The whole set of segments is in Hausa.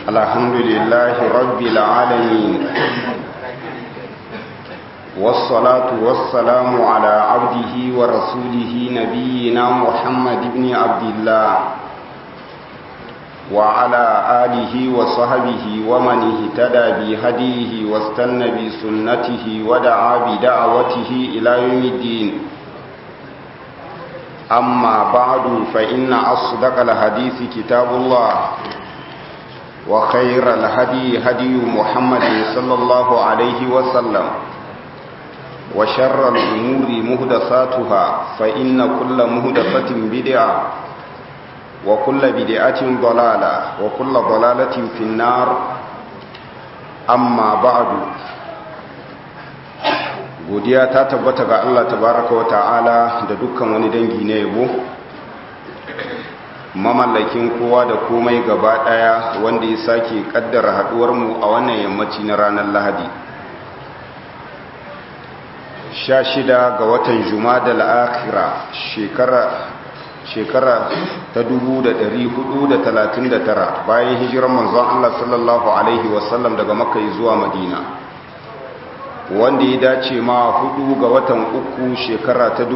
الحمد لله رب العالمين والصلاة والسلام على عبده ورسوله نبينا محمد بن عبد الله وعلى آله وصحبه ومن اهتدى بهديه واستنى بسنته ودعا بدعوته إلى يوم الدين أما بعد فإن أصدق الحديث كتاب الله وخير الهدي هدي محمد صلى الله عليه وسلم وشر الأمور مهدساتها فإن كل مهدسة بدعة وكل بدعة ضلالة وكل ضلالة في النار أما بعد godiya ta tabbata ga Allah tabaraka wa ta'ala da dukkan wani dangi na yabo mamallakin kowa da komai gaba daya wanda ya sake kaddara haduwar mu a wannan yammaci na ranar Lahadi 16 ga watan Jumadal akhira shekara shekara ta 1439 bayan hijirar manzon Allah sallallahu alaihi wasallam daga Makka zuwa Madina wanda ya dace ma hudu ga watan uku shekara ta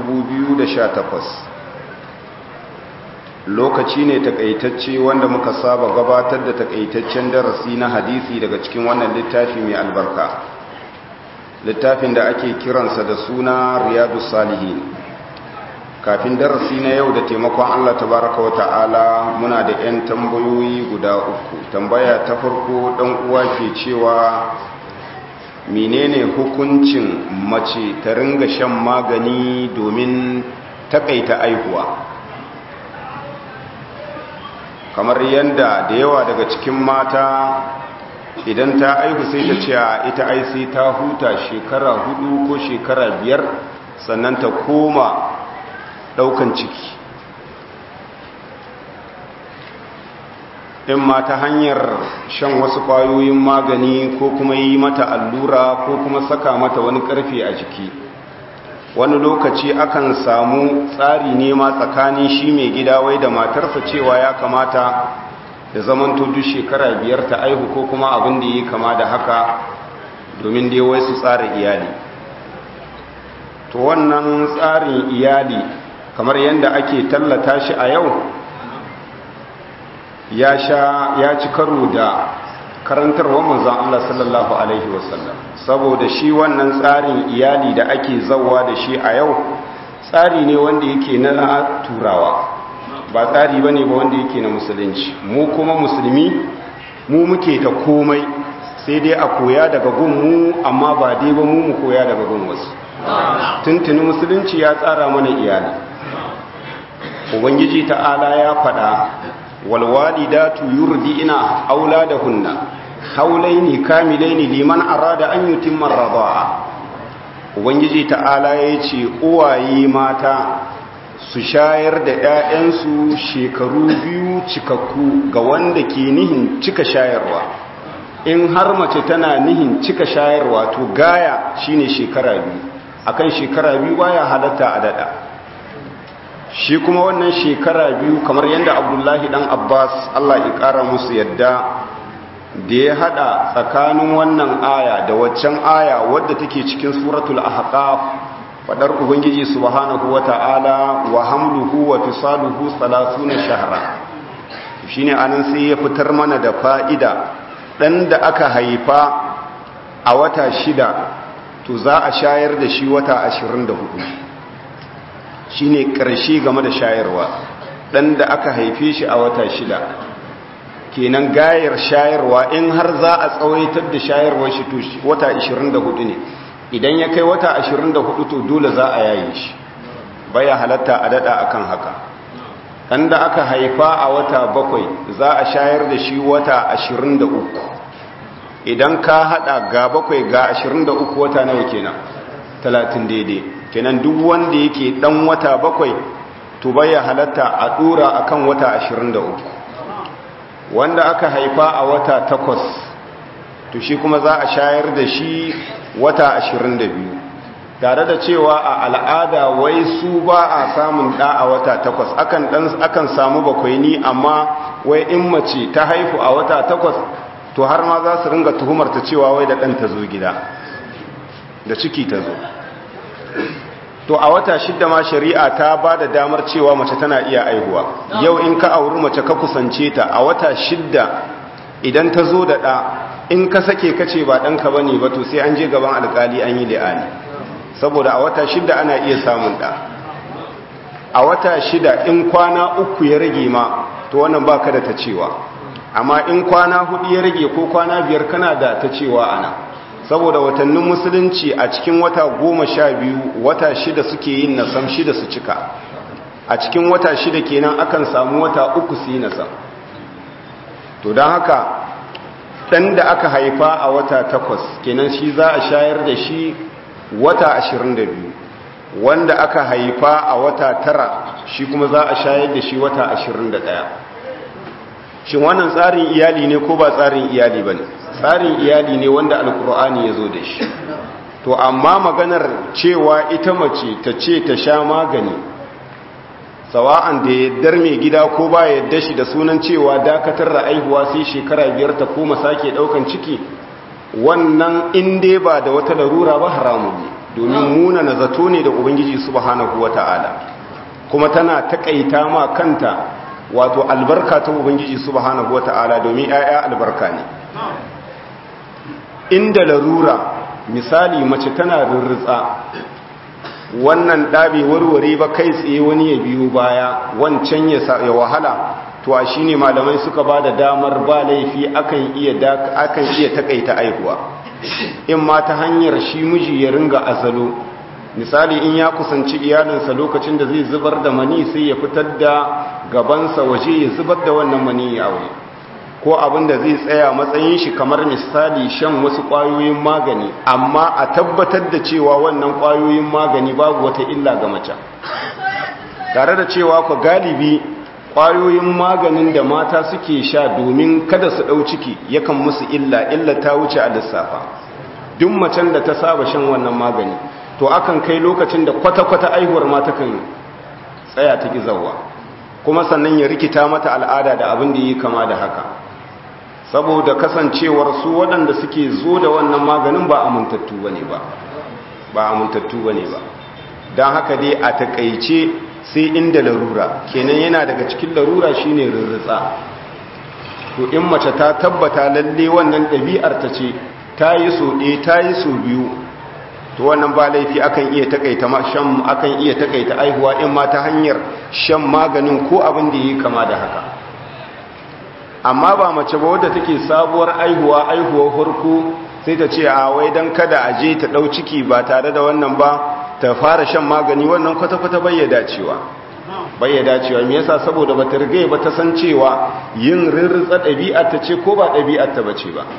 2018 lokaci ne takaitacce wanda muka saba gabatar da takaitaccen darasi na hadisi daga cikin wannan littafi mai albarka littafin da ake kiransa da suna riyadu salihin kafin darasi na yau da taimakon allah tabaraka wa ta'ala muna da 'yan tambayoyi guda uku tambaya ta farko dan uwa ke cewa menene hukuncin mace ta ringa shan magani domin takaita aihuwa kamar yadda da yawa daga cikin mata idan ta aihu sai ta ce ita ai sai ta huta shekara hudu ko shekara biyar sannan ta koma daukan ciki in ma ta hanyar shan wasu kwayoyin magani ko kuma yi mata allura ko kuma saka mata wani karfe a jiki wani lokaci akan samu tsari nema tsakanin shi mai gida wai da matarsa cewa ya kamata da zamanto duk shekara biyar ta aihu ko kuma abin da yi kama da haka domin dai wai su tsara iyali to wannan tsarin iyali kamar yadda ake tallata shi a yau ya sha ya ci karo da karantarwar manzon Allah sallallahu alaihi wasallam saboda shi wannan tsarin iyali da ake zawa da shi a yau tsari ne wanda yake na turawa ba tsari bane ba wanda yake na musulunci mu kuma musulmi mu muke ta komai sai dai a koya daga gun mu amma ba dai ba mu mu koya daga gun wasu tuntuni musulunci ya tsara mana iyali ubangiji ta'ala ya faɗa walwalidatu yurdi'na auladahunna haulaini kamilaini liman arada an yutimma ar-rida'a ubangiji ta'ala yace uwaye mata su shayar da ƴaƴansu shekaru biyu cikakku ga wanda ke nihin cika shayarwa in har mace tana nihin cika shayarwa to gaya shine shekara biyu akan shekara biyu baya halatta a dada shi kuma wannan shekara biyu kamar yadda abdullahi dan abbas allah ya kara musu yadda da ya hada tsakanin wannan aya da waccan aya wadda take cikin suratul ahqaf fadar ubangiji subhanahu wata'ala wa hamluhu wa fisaluhu 30 shahra shine anan sai ya fitar mana da fa'ida dan da aka haifa a wata shida to za a shayar da shi wata 24 shine ƙarshe game da shayarwa ɗan da aka haife shi a wata shida kenan gayar shayarwa in har za a tsawaitar da shayarwar shi to wata 24 ne idan ya kai wata 24 to dole za a yaye shi baya halatta a dada akan haka ɗan da aka haifa a wata bakwai za a shayar da shi wata 23 idan ka hada ga bakwai ga 23 wata nawa kenan 30 daidai kenan duk wanda yake dan wata bakwai to baya halatta a dora akan wata 23 wanda aka haifa a wata takwas to shi kuma za a shayar da shi wata 22 tare da cewa a al'ada wai su ba a samun ɗa a wata takwas akan, ɗan, akan samu bakwaini amma wai in mace ta haifu a wata takwas to har ma za su ringa tuhumarta cewa wai da ɗan ta zo gida da ciki ta zo to a wata shidda ma shari'a ta ba da damar cewa mace tana iya aihuwa yau in ka auri mace ka kusance ta a wata shidda idan ta zo da ɗa in ka sake kace ba ɗanka ba ne ba to sai an je gaban alƙali an yi li'ani saboda a wata shidda ana iya samun ɗa a wata shida in kwana uku ya rage ma to wannan ba ka da ta cewa amma in kwana hudu ya rage ko kwana biyar kana da ta cewa ana saboda watannin musulunci a cikin wata goma sha biyu wata shida suke yin nasam shida su cika a cikin wata shida kenan akan samu wata uku su yi nasam to don haka ɗan da aka haifa a wata takwas kenan shi za a shayar da shi wata ashirin da biyu wanda aka haifa a wata tara shi kuma za a shayar da shi wata ashirin da ɗaya shin wannan tsarin iyali ne ko ba tsarin iyali ba ne tsarin iyali ne wanda alkur'ani ya zo da shi to amma maganar cewa ita mace ta ce ta sha magani sawa'an da yaddar mai gida ko ba yadda shi da sunan cewa dakatar da aihuwa sai shekara biyar ta koma sake daukan ciki wannan inda ba da wata larura ba haramun ne domin muna na zato ne da ubangiji subhanahu wata'ala kuma tana takaita ma kanta wato albarka ta ubangiji subhanahu wata'ala domin 'ya'ya albarka ne inda larura misali mace tana rurrutsa wannan ɗabe warware ba kai tsaye wani ya biyo baya wancan ya wahala to a shi ne malamai suka ba da damar ba laifi akan iya takaita aihuwa in ma ta hanyar shi miji ya ringa azalo misali in ya kusanci iyalinsa lokacin da zai zubar da mani sai ya fitar da gabansa waje ya zubar da wannan mani ya aure ko abin da zai tsaya matsayin shi kamar misali shan wasu ƙwayoyin magani amma a tabbatar da cewa wannan ƙwayoyin magani babu wata illa ga mace tare da cewa ku galibi ƙwayoyin maganin da mata suke sha domin kada su ɗau ciki yakan musu illa illa ta wuce a lissafa duk macen da ta saba shan wannan magani to akan kai lokacin da kwata-kwata aihuwar ma takan tsaya ta gizawa kuma sannan ya rikita mata al'ada da abin da yi kama da haka saboda kasancewar su waɗanda suke zo da wannan maganin ba amintattu ba ne ba ba amintattu ba ne ba don haka dai a takaice sai inda larura kenan yana daga cikin larura shine rurrutsa to in mace ta tabbata lalle wannan ɗabi'ar ta ce ta yi so ɗaya ta yi so biyu to wannan ba laifi akan iya takaita shan akan iya takaita aihuwa in ma ta hanyar shan maganin ko abin da yi kama da haka amma ba mace ba wadda take sabuwar aihuwa aihuwar farko sai ta ce a wai dan kada a je ta dau ciki ba tare da wannan ba ta fara shan magani wannan kwata-kwata bayyada cewa bayyada cewa me yasa saboda bata riga ba ta san cewa yin rirritsa ɗabi'ar ta ce ko ba ɗabi'ar ta bace ba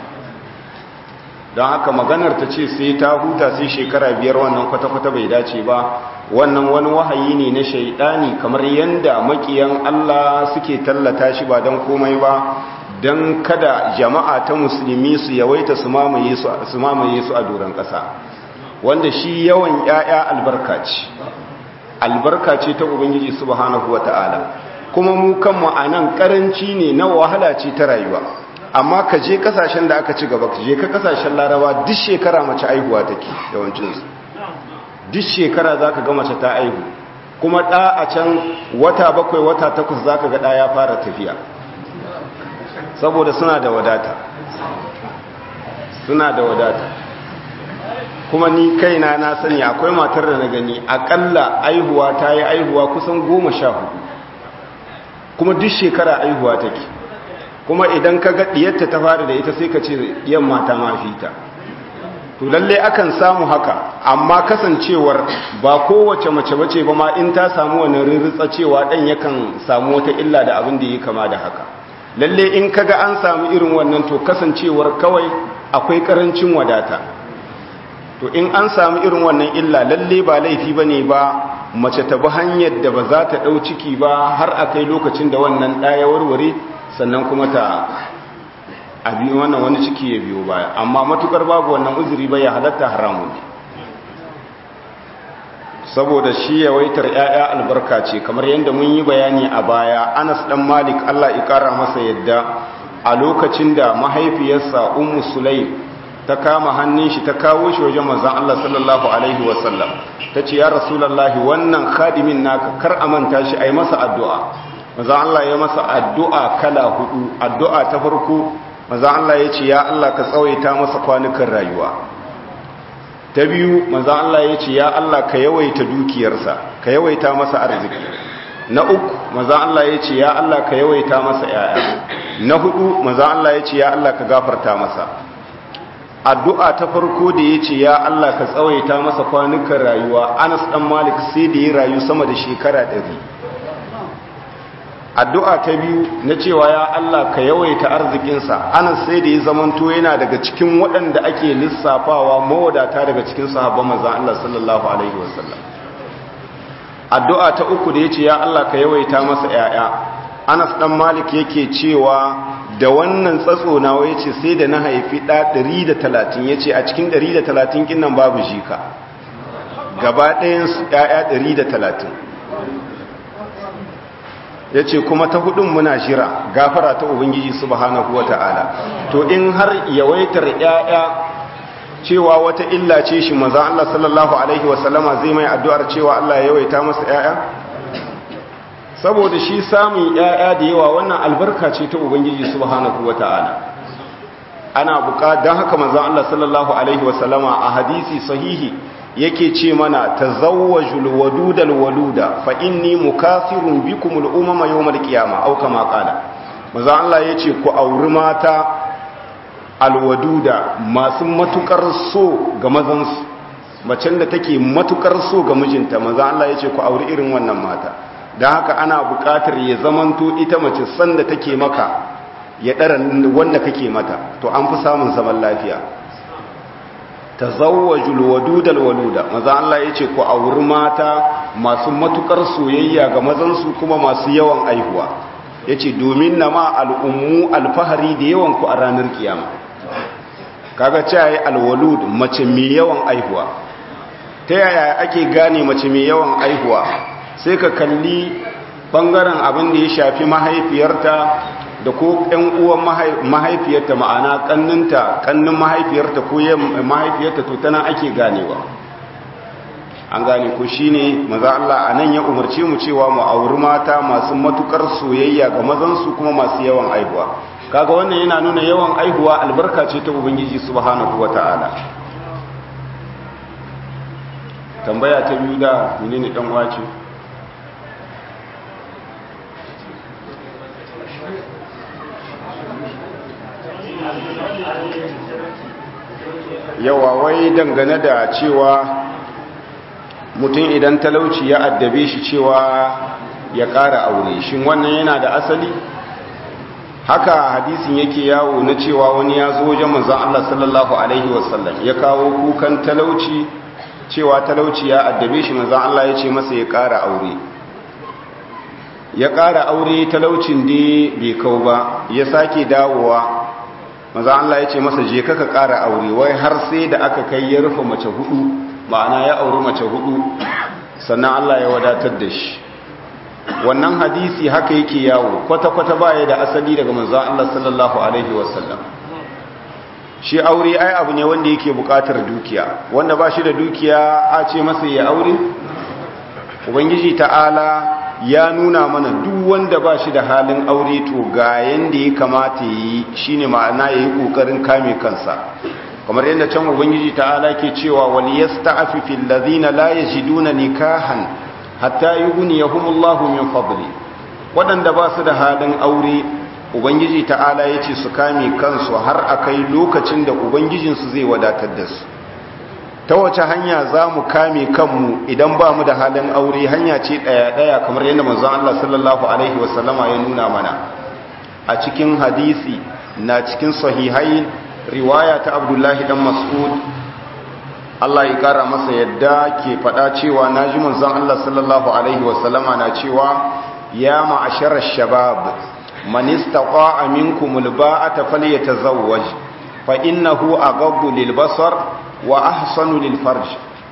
don haka maganar ta ce sai ta huta sai shekara biyar wannan kwata-kwata bai dace ba wannan wani wahayi ne na shaidani kamar yadda makiyan Allah suke tallata shi ba don komai ba don kada jama'a ta musulmi su yawaita su mamaye su a doron ƙasa wanda shi yawan ‘ya'ya albarka ce albarka ce ta ubangiji subhanahu wa ta'ala kuma mu kanmu a nan ƙaranci ne na wahala ce ta rayuwa amma ka je kasashen da aka ci gaba ka je ka kasashen laraba duk shekara mace aihuwa take yawancinsu duk shekara za ka ga mace ta aihu kuma ɗa a can wata bakwai wata takwas za ka ga ɗa ya fara tafiya saboda suna da wadata suna da wadata kuma ni kaina na sani akwai matar da na gani akalla aihuwa ta yi aihuwa kusan goma sha hudu kuma duk shekara aihuwa take kuma idan ka ga diyarta ta fara da ita sai ka ce yamma ta mafi ta to lalle akan samu haka amma kasancewar ba kowace mace bace ba ma in ta samu wannan rirritsa cewa dan yakan samu wata illa da abin da yake kama da haka lalle in kaga an samu irin wannan to kasancewar kawai akwai karancin wadata to in an samu irin wannan illa lalle ba laifi bane ba mace ta bi hanyar da ba za ta dau ciki ba har akai lokacin da wannan ɗaya warware sannan kuma ta abi wannan wani ciki ya biyo baya amma matukar babu wannan uzuri ba ya halatta haramun ne saboda shi yawaitar ‘ya'ya albarka ce kamar yadda mun yi bayani a baya anas ɗan malik allah ƙara masa yadda a lokacin da mahaifiyarsa ummu sulaim ta kama hannun shi ta kawo shi wajen manzan allah sallallahu alaihi wasallam ta ce ya rasulallah wannan khadimin naka kar a manta shi a yi masa addu'a manzan allah ya masa addu'a kala hudu addu'a ta farko manzan allah ya ce ya allah ka tsawaita masa kwanukan rayuwa ta biyu manzan Allah ya ce ya Allah ka yawaita dukiyarsa ka yawaita masa arziki na uku manzan Allah ya ce ya Allah ka yawaita masa yaya na hudu manzan Allah ya ce ya Allah ka gafarta masa addu'a ta farko da ya ce ya Allah ka tsawaita masa kwanukan rayuwa Anas dan Malik sai da ya rayu sama da shekara ɗari. addu'a ta biyu na cewa ya Allah ka yawaita arzikinsa anas sai da ya zamanto yana daga cikin waɗanda ake lissafawa mawadata daga cikin sahabban manzan Allah sallallahu alaihi wasallam addu'a ta uku da ya ce ya Allah ka yawaita masa ‘ya'ya anas ɗan malik yake cewa da wannan tsatso na ya ce sai da na haifi ɗa 130 ya ce a cikin 130 ƙin nan babu jika gaba ɗayan ‘ya'ya 130 ya ce kuma ta hudun muna shira gafara ta ubangiji subhanahu wata'ala to in har yawaitar yaya cewa wata illa ce shi maza Allah sallallahu alaihi wasallama zai mai addu'ar cewa Allah ya yawaita masa yaya saboda shi samun yaya da yawa wannan albarka ce ta ubangiji subhanahu wata'ala ana buka don haka maza Allah sallallahu alaihi wasallama a hadisi sahihi yake ce mana tazawwajul wadudal waluda fa inni mukathirun bikumul umama yawmal qiyama au kama qala maza Allah yace ku auri mata alwaduda masu matukar so ga mazan su macen da take matukar so ga mijinta maza Allah yace ku auri irin wannan mata dan haka ana buƙatar ya zamanto ita mace sanda take maka ya dara wanda kake mata to an fi samun zaman lafiya tazawwajul wadudal waluda maza Allah yace ku auri mata masu matukar soyayya ga mazan su kuma masu yawan aihuwa yace domin nama al'ummu alfahari da yawan ku a ranar kiyama kaga cewa alwalud mace mai yawan aihuwa ta yaya ake gane mace mai yawan aihuwa sai ka kalli bangaren abin da ya shafi mahaifiyarta da ko ‘yan uwan mahaifiyarta ma'ana ƙanninta ƙannin mahaifiyarta ko yin mahaifiyarta to tana ake ganewa an gane ko shi ne maza Allah a nan ya umarci mu cewa mu auri mata masu matukar soyayya ga mazansu kuma masu yawan aihuwa kaga wannan yana nuna yawan aihuwa albarka ce ta ubangiji subhanahu wata'ala tambaya ta biyu da menene dan wace yawa wai dangane da cewa mutum idan talauci ya addabe shi cewa ya ƙara aure shin wannan yana da asali haka hadisin yake yawo na cewa wani ya zo wajen manzon Allah sallallahu alaihi wasallam ya kawo kukan talauci cewa talauci ya addabe shi manzon Allah ya ce masa ya ƙara aure ya ƙara aure talaucin da bai kau ba ya sake dawowa maza Allah ya ce masa je kaka ƙara aure wai har sai da aka kai ya rufe mace hudu ma'ana ya auri mace hudu sannan Allah ya wadatar da shi wannan hadisi haka yake yawo kwata-kwata baya da asali daga manzo Allah sallallahu alaihi wasallam shi aure ai abu ne wanda yake buƙatar dukiya wanda ba shi da dukiya a ce masa ya aure ubangiji ta'ala ya nuna mana duk wanda ba shi da halin aure to ga yanda ya kamata yi shine ma'ana yayi kokarin kame kansa kamar yadda can ubangiji ta'ala ke cewa wal yasta'fifil ladina la yajiduna nikahan hatta yughniyahumullahu min fadli wadanda ba su da halin aure ubangiji ta'ala yace su kame kansu har akai lokacin da ubangijinsu zai wadatar da su ta wace hanya za mu kame kanmu idan ba mu da halin aure hanya ce ɗaya-ɗaya kamar yadda manzon Allah sallallahu Alaihi wasallama ya nuna mana a cikin hadisi na cikin sahihai riwaya ta abdullahi dan mas'ud Allah ya kara masa yadda ke faɗa cewa na ji manzon Allah sallallahu Alaihi wasallama na cewa ya ma'ashar shabab man istaqa'a minkum alba'ata falyatazawwaj fa innahu aghaddu lil basar wa ahsanu lil farj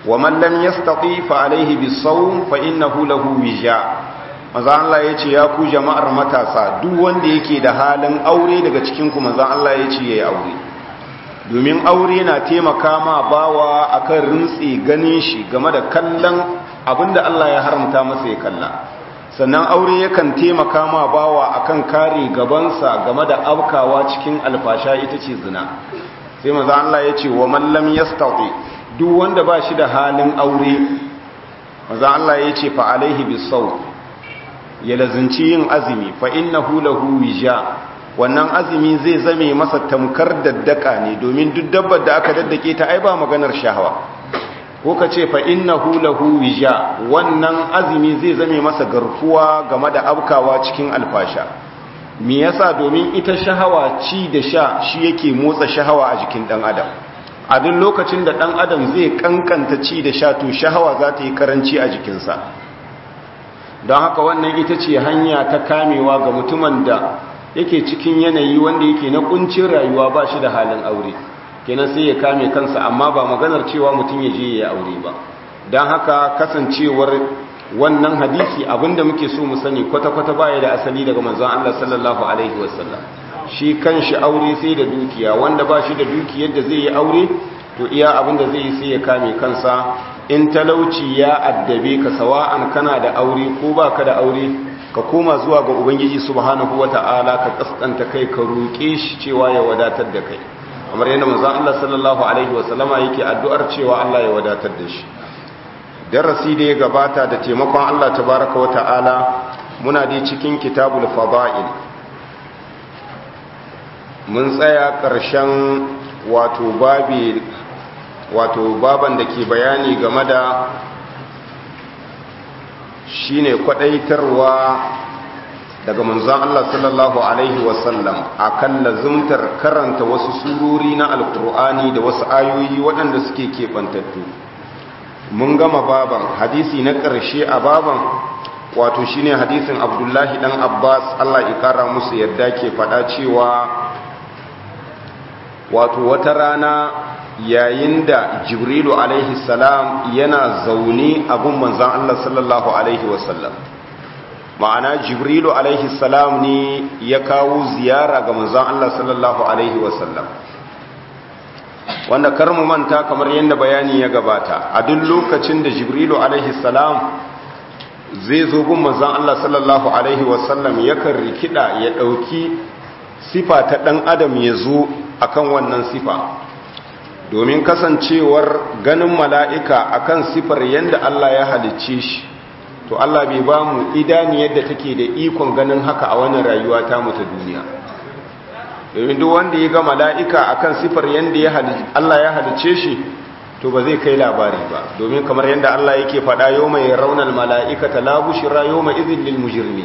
wa man lam yastati fa alaihi bisawm fa innahu lahu wija manzo Allah yace ya ku jama'ar matasa duk wanda yake da halin aure daga cikin ku manzo Allah yace yayi aure domin aure na taimaka ma bawa akan rintsi ganin shi game da kallon abinda Allah ya haramta masa ya kalla sannan aure yakan taimaka ma bawa akan kare gabansa game da abkawa cikin alfasha ita ce zina sai manzo Allah yace wa man lam yastati duk wanda ba shi da halin aure manzo Allah yace fa alaihi bisaw ya lazinci yin azumi fa innahu lahu wija wannan azumi zai zame masa tamkar daddaka ne domin duk dabbar da aka daddake ta ai ba maganar shahawa ko ka ce fa innahu lahu wija wannan azumi zai zame masa garkuwa game da abkawa cikin alfasha me yasa domin ita shahawa ci da sha shi yake motsa shahawa a jikin dan adam a duk lokacin da dan adam zai kankanta ci da sha to shahawa za ta yi karanci a jikinsa don haka wannan ita ce hanya ta kamewa ga mutumin da yake cikin yanayi wanda yake na kuncin rayuwa ba shi da halin aure kenan sai ya kame kansa amma ba maganar cewa mutum ya je ya aure ba don haka kasancewar wannan hadisi abinda muke so mu sani kwata-kwata baya da asali daga manzon Allah sallallahu alaihi wasallam shi kanshi aure sai da dukiya wanda ba shi da dukiyar da zai yi aure to iya abinda zai yi sai ya kame kansa in talauci ya addabe ka sawa'an kana da aure ko baka da aure ka koma zuwa ga ubangiji subhanahu wata'ala ka kaskanta kai ka roƙe shi cewa ya wadatar da kai kamar yadda manzon Allah sallallahu alaihi wasallama yake addu'ar cewa Allah ya wadatar da shi darasi da ya gabata da taimakon Allah tabaraka wata'ala muna dai cikin kitabul fada'il mun tsaya ƙarshen wato babi wato baban da ke bayani game da shine kwadaitarwa daga manzon Allah sallallahu alaihi wasallam akan lazumtar karanta wasu surori na alkur'ani da wasu ayoyi waɗanda suke keɓantattu mun gama baban hadisi na ƙarshe a baban wato shine hadisin abdullahi dan abbas Allah ya kara musu yadda ke faɗa cewa wato wata rana yayin da jibrilu alaihi salam yana zaune a gun manzan Allah sallallahu alaihi wasallam ma'ana jibrilu alaihi salam ne ya kawo ziyara ga manzan Allah sallallahu alaihi wasallam wanda kar mu manta kamar yadda bayani ya gabata a duk lokacin da jibrilu alaihi salam zai zo gun manzan Allah sallallahu alaihi wasallam yakan rikida ya dauki sifa ta dan adam ya zo akan wannan sifa domin kasancewar ganin mala'ika akan sifar yadda Allah ya halicce shi to Allah bai ba mu idani yadda take da ikon ganin haka a wannan rayuwa ta mu ta duniya domin duk wanda ya ga mala'ika akan sifar yadda Allah ya halicce shi to ba zai kai labari ba domin kamar yadda Allah yake faɗa yau mai raunar mala'ika ta labushira yau mai izin lil mujirmi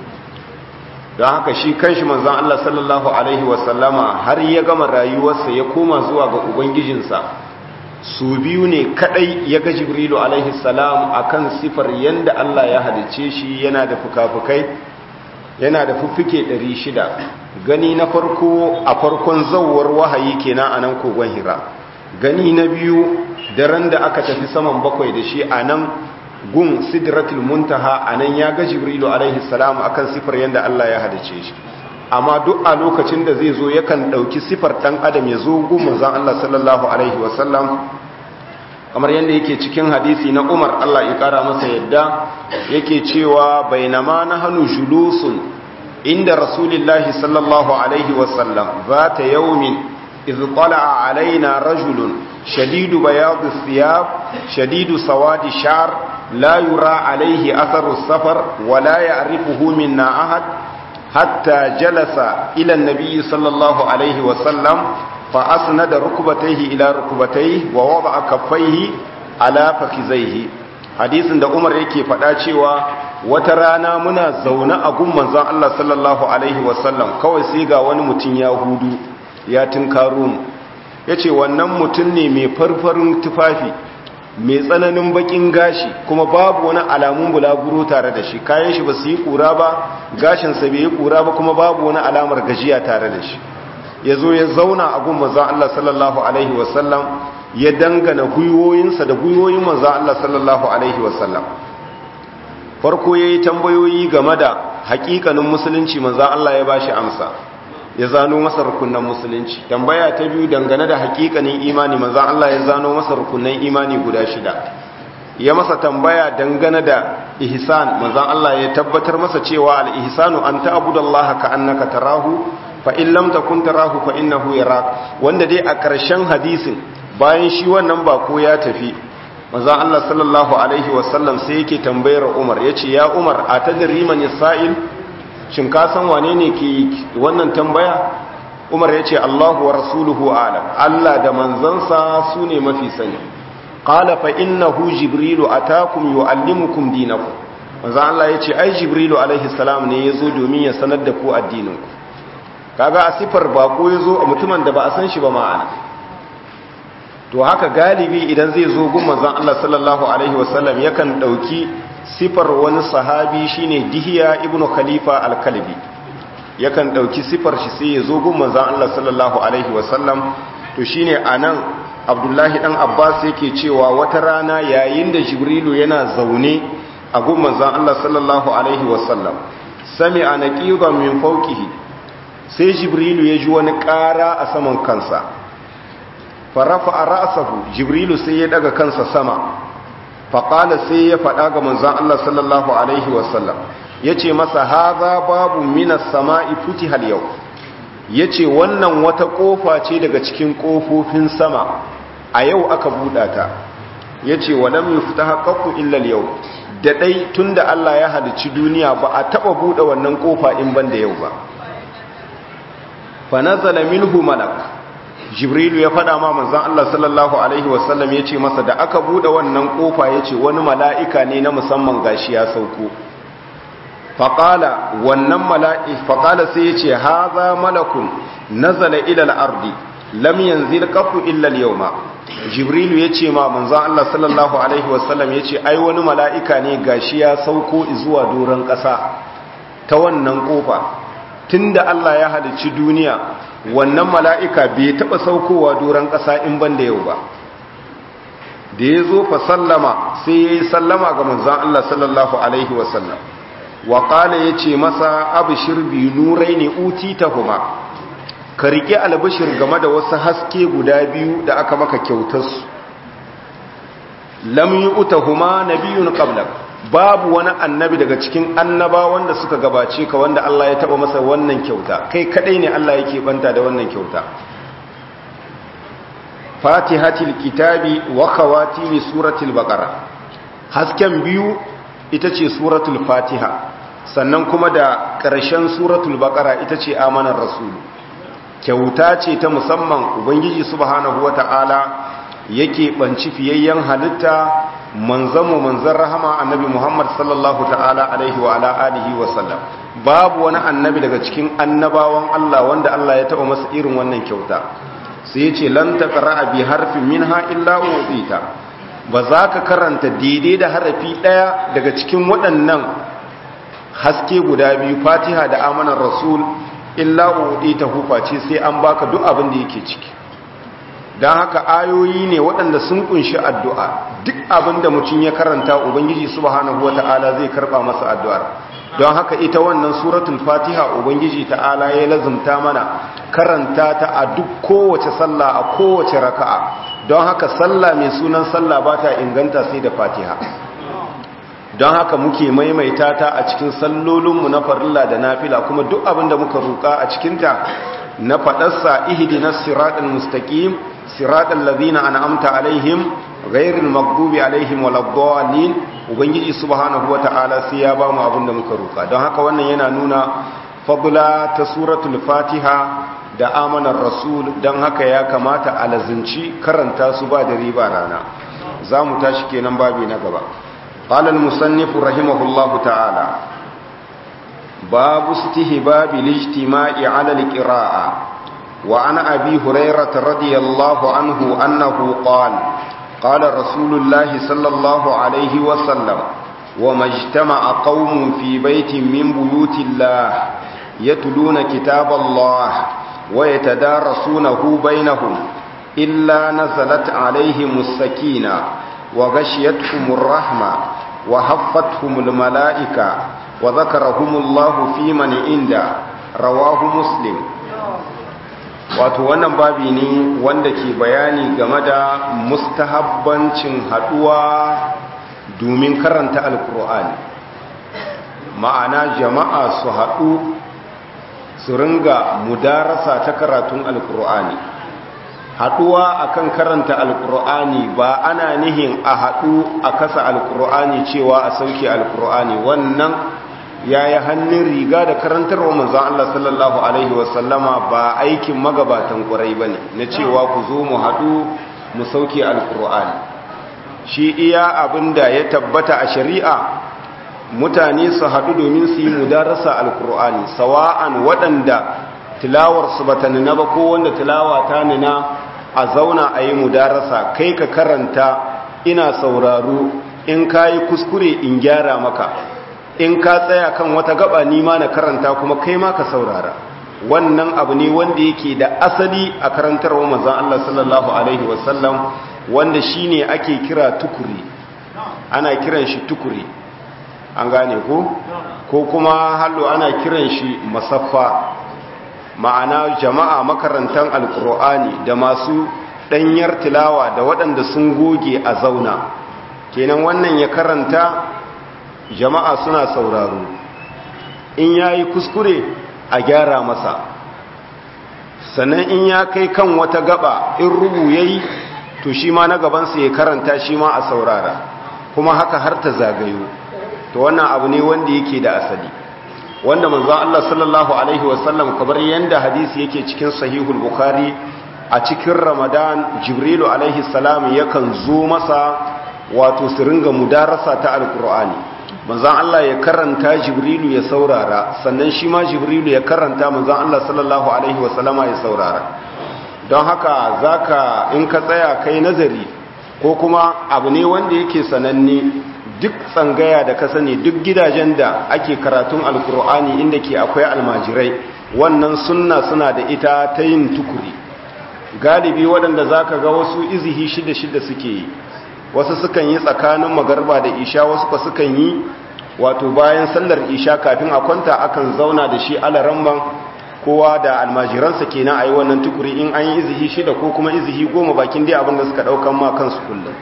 don haka shi kanshi manzan Allah sallallahu Alaihi wasallama har ya gama rayuwarsa ya koma zuwa ga Ubangijinsa su biyu ne kadai ya ga Jibrilu Alaihi salam a kan sifar yadda Allah ya halice shi yana da fuka-fukai yana da fuffike 600 gani na farko a farkon zauwar wahayi kenan a nan kogon hira gani na biyu daren da aka tafi saman bakwai da shi a nan gun sidratul muntaha anan ya ga jibrilu alaihi salam akan sifar yanda Allah ya hadace shi amma duk a lokacin da zai zo yakan dauki sifar dan adam ya zo gun manzon Allah sallallahu alaihi wasallam kamar yanda yake cikin hadisi na Umar Allah ya kara masa yadda yake cewa bainama nahnu julusun inda rasulillahi sallallahu alaihi wasallam zata yawmin idh tala'a alaina rajulun shadidu bayad thiyab shadidu sawadi sha'r لا يرى عليه أثر السفر ولا يعرفه منا أحد حتى جلس إلى النبي صلى الله عليه وسلم فأسند ركبتيه إلى ركبتيه ووضع كفيه على فخذيه hadisin da Umar yake faɗa cewa wata rana muna zaune a gun manzon Allah sallallahu alaihi wasallam kawai sai ga wani mutum ya hudu ya tunkaro mu yace wannan mutum ne mai farfarin tufafi mai tsananin bakin gashi kuma babu wani alamun bulaguro tare da shi kayan shi ba su yi kura ba gashinsa bai yi kura ba kuma babu wani alamar gajiya tare da shi ya zo ya zauna a gun mazan Allah sallallahu Alaihi wasallam ya dangana gwiwoyinsa da gwiwoyin manzan Allah sallallahu alaihi wasallam farko ya yi tambayoyi game da hakikanin musulunci manzan Allah ya bashi amsa ya zano masa rukunan musulunci tambaya ta biyu dangane da hakikanin imani manzan Allah ya zano masa rukunan imani guda shida ya masa tambaya dangane da ihsan manzan Allah ya tabbatar masa cewa al-ihsanu an ta'budallaha ka annaka tarahu fa in lam takun tarahu fa innahu yarak wanda dai a ƙarshen hadisin bayan shi wannan bako ya tafi manzan Allah sallallahu alaihi wasallam sai yake tambayar Umar yace ya Umar atadri man yasa'il shin ka san wane ne ke wannan tambaya Umar yace Allahu wa rasuluhu a'lam Allah da manzansa su ne mafi sani qala fa innahu jibrilu atakum yuallimukum dinakum manzo Allah yace ai jibrilu alaihi salam ne yazo domin ya sanar da ku addininku kaga a sifar bako yazo a mutumin da ba a san shi ba ma'ana to haka galibi idan zai zo gun manzon Allah sallallahu alaihi wasallam yakan dauki sifar wani sahabi shine Dihiya ibnu Khalifa al-Kalbi yakan dauki sifar shi sai ya zo gun manzon Allah sallallahu alaihi wasallam to shine anan abdullahi dan abbas yake cewa wata rana yayin da jibrilu yana zaune a gun manzon Allah sallallahu alaihi wasallam sami'a naqidan min fawqihi sai jibrilu ya ji wani ƙara a saman kansa farafa ra'sahu jibrilu sai ya daga kansa sama faqala sai ya faɗa ga manzon Allah sallallahu alaihi wasallam yace masa haza babu minas sama'i futiha al-yawm ya ce wannan wata ƙofa ce daga cikin ƙofofin sama a yau aka buɗa ta ya ce wa lam yufta haƙaƙu illal yau da ɗai tun da Allah ya halicci duniya ba a taɓa buɗe wannan ƙofa in ban da yau ba fa nazala minhu malak jibrilu ya faɗa ma manzon Allah sallallahu alaihi wasallam ya ce masa da aka buɗe wannan ƙofa ya ce wani mala'ika ne na musamman gashi ya sauko faƙala wannan mala'i faƙala sai ya ce haza malakun nazala ilal ardi lam yanzil qafu illa al-yawma jibrilu ya ce ma manzon Allah sallallahu alaihi wasallam ya ce ai wani mala'ika ne gashi ya sauko zuwa doron ƙasa ta wannan ƙofa tunda Allah ya halicci duniya wannan mala'ika bai taɓa saukowa doron ƙasa in ban da yau ba da ya zo fa sallama sai ya yi sallama ga manzon Allah sallallahu alaihi wasallam wa ƙala ya ce masa abishir biyu nurai ne uti ta huma ka riƙe albishir game da wasu haske guda biyu da aka maka kyautarsu lam yi uta huma na biyun ƙablar babu wani annabi daga cikin annaba wanda suka gabace ka wanda Allah ya taɓa masa wannan kyauta kai kaɗai ne Allah yake banta da wannan kyauta fatihatil kitabi wa khawatimi suratul baqara hasken biyu ita ce suratul fatiha sannan kuma da ƙarshen suratul baƙara ita ce amanar rasulu kyauta ce ta musamman ubangiji subhanahu wata'ala yake banci fiyayyen halitta manzanmu manzan rahama annabi muhammad sallallahu ta'ala alaihi wa ala alihi wa sallam babu wani annabi daga cikin annabawan allah wanda allah ya taɓa masa irin wannan kyauta sai ya ce lan taqra'a bi harfin minha illa u'tita ba za ka karanta daidai da harafi ɗaya daga cikin waɗannan haske guda biyu fatiha da amanar rasul illa uɗi ta huface sai an baka duk abin da yake ciki don haka ayoyi ne waɗanda sun kunshi addu'a duk abin da mutum ya karanta ubangiji subhanahu wata'ala zai karɓa masa addu'ar don haka ita wannan suratul fatiha ubangiji ta'ala ya lazumta mana karanta ta a duk kowace sallah a kowace raka'a don haka sallah mai sunan sallah ba ta inganta sai da fatiha don haka muke maimaita ta a cikin sallolinmu na farilla da nafila kuma duk abin da muka roƙa a cikinta na faɗarsa ihdinas siratal mustaqim siratal ladina an'amta alaihim ghairil maghdubi alaihim waladdallin ubangiji subhanahu wataala sai ya ba mu abin da muka roƙa don haka wannan yana nuna fadla ta suratul fatiha da amanar rasul don haka ya kamata a lazinci karanta su ba da riba rana za mu tashi kenan babi na gaba قال المصنف رحمه الله تعالى باب استهباب الاجتماع على القراءة وعن أبي هريرة رضي الله عنه أنه قال قال رسول الله صلى الله عليه وسلم وما اجتمع قوم في بيت من بيوت الله يتلون كتاب الله ويتدارسونه بينهم إلا نزلت عليهم السكينة وغشيتهم الرحمة وحفتهم الملائكة وذكرهم الله في من عنده رواه مسلم wato wannan babi ne wanda ke bayani game da mustahabbancin haduwa domin karanta alkur'ani ma'ana jama'a su haɗu su ringa mudarasa ta karatun alkur'ani haɗuwa akan karanta alkur'ani ba ana nihin a haɗu a kasa alkur'ani cewa a sauke alkur'ani wannan ya yi hannun riga da karantarwa manzan Allah sallallahu Alaihi wasallama ba aikin magabatan ƙwarai ba ne na cewa ku zo mu haɗu mu sauke alkur'ani shi iya abin da ya tabbata a shari'a mutane su haɗu domin su yi mudarasa alkur'ani sawa'an waɗanda tilawarsu ba ta nuna ba ko wanda tilawa ta nuna a zauna a yi mudarasa kai ka karanta ina sauraro in ka yi kuskure in gyara maka in ka tsaya kan wata gaba nima na karanta kuma kai ma ka saurara wannan abu ne wanda yake da asali a karantarwa manzon Allah sallallahu alaihi wasallam wanda shine ake kira tukuri ana kiran shi tukuri an gane ko ko kuma hallo ana kiran shi masaffa ma'ana jama'a makarantan alkur'ani da masu ɗanyar tilawa da waɗanda sun goge a zauna kenan wannan ya karanta jama'a suna sauraro in ya yi kuskure a gyara masa sannan in ya kai kan wata gaba in rubu ya yi to shi ma na gabansa ya karanta shi ma a saurara kuma haka har ta zagayo to wannan abu ne wanda yake da asali wanda manzon Allah sallallahu alaihi wasallam kamar yanda hadisi yake cikin sahihul bukhari a cikin ramadan jibrilu alaihi salam yakan zo masa wato su ringa mudarasa ta alqur'ani manzon Allah ya karanta jibrilu ya saurara sannan shi ma jibrilu ya karanta manzon Allah sallallahu alaihi wasallama ya saurara don haka zaka in ka tsaya kai nazari ko kuma abu ne wanda yake sananne duk tsangaya da ka sani duk gidajen da ake karatun alkur'ani inda ke akwai almajirai wannan sunna suna da ita ta yin tukuri galibi waɗanda za ka ga wasu izihi shida-shida suke yi wasu sukan yi tsakanin magarba da isha wasu ka sukan yi wato bayan sallar isha kafin a kwanta akan zauna da shi alaramman kowa da almajiransa kenan a yi wannan tukuri in an yi izihi shida ko kuma izihi goma bakin dai abinda suka ɗaukan ma kansu kullum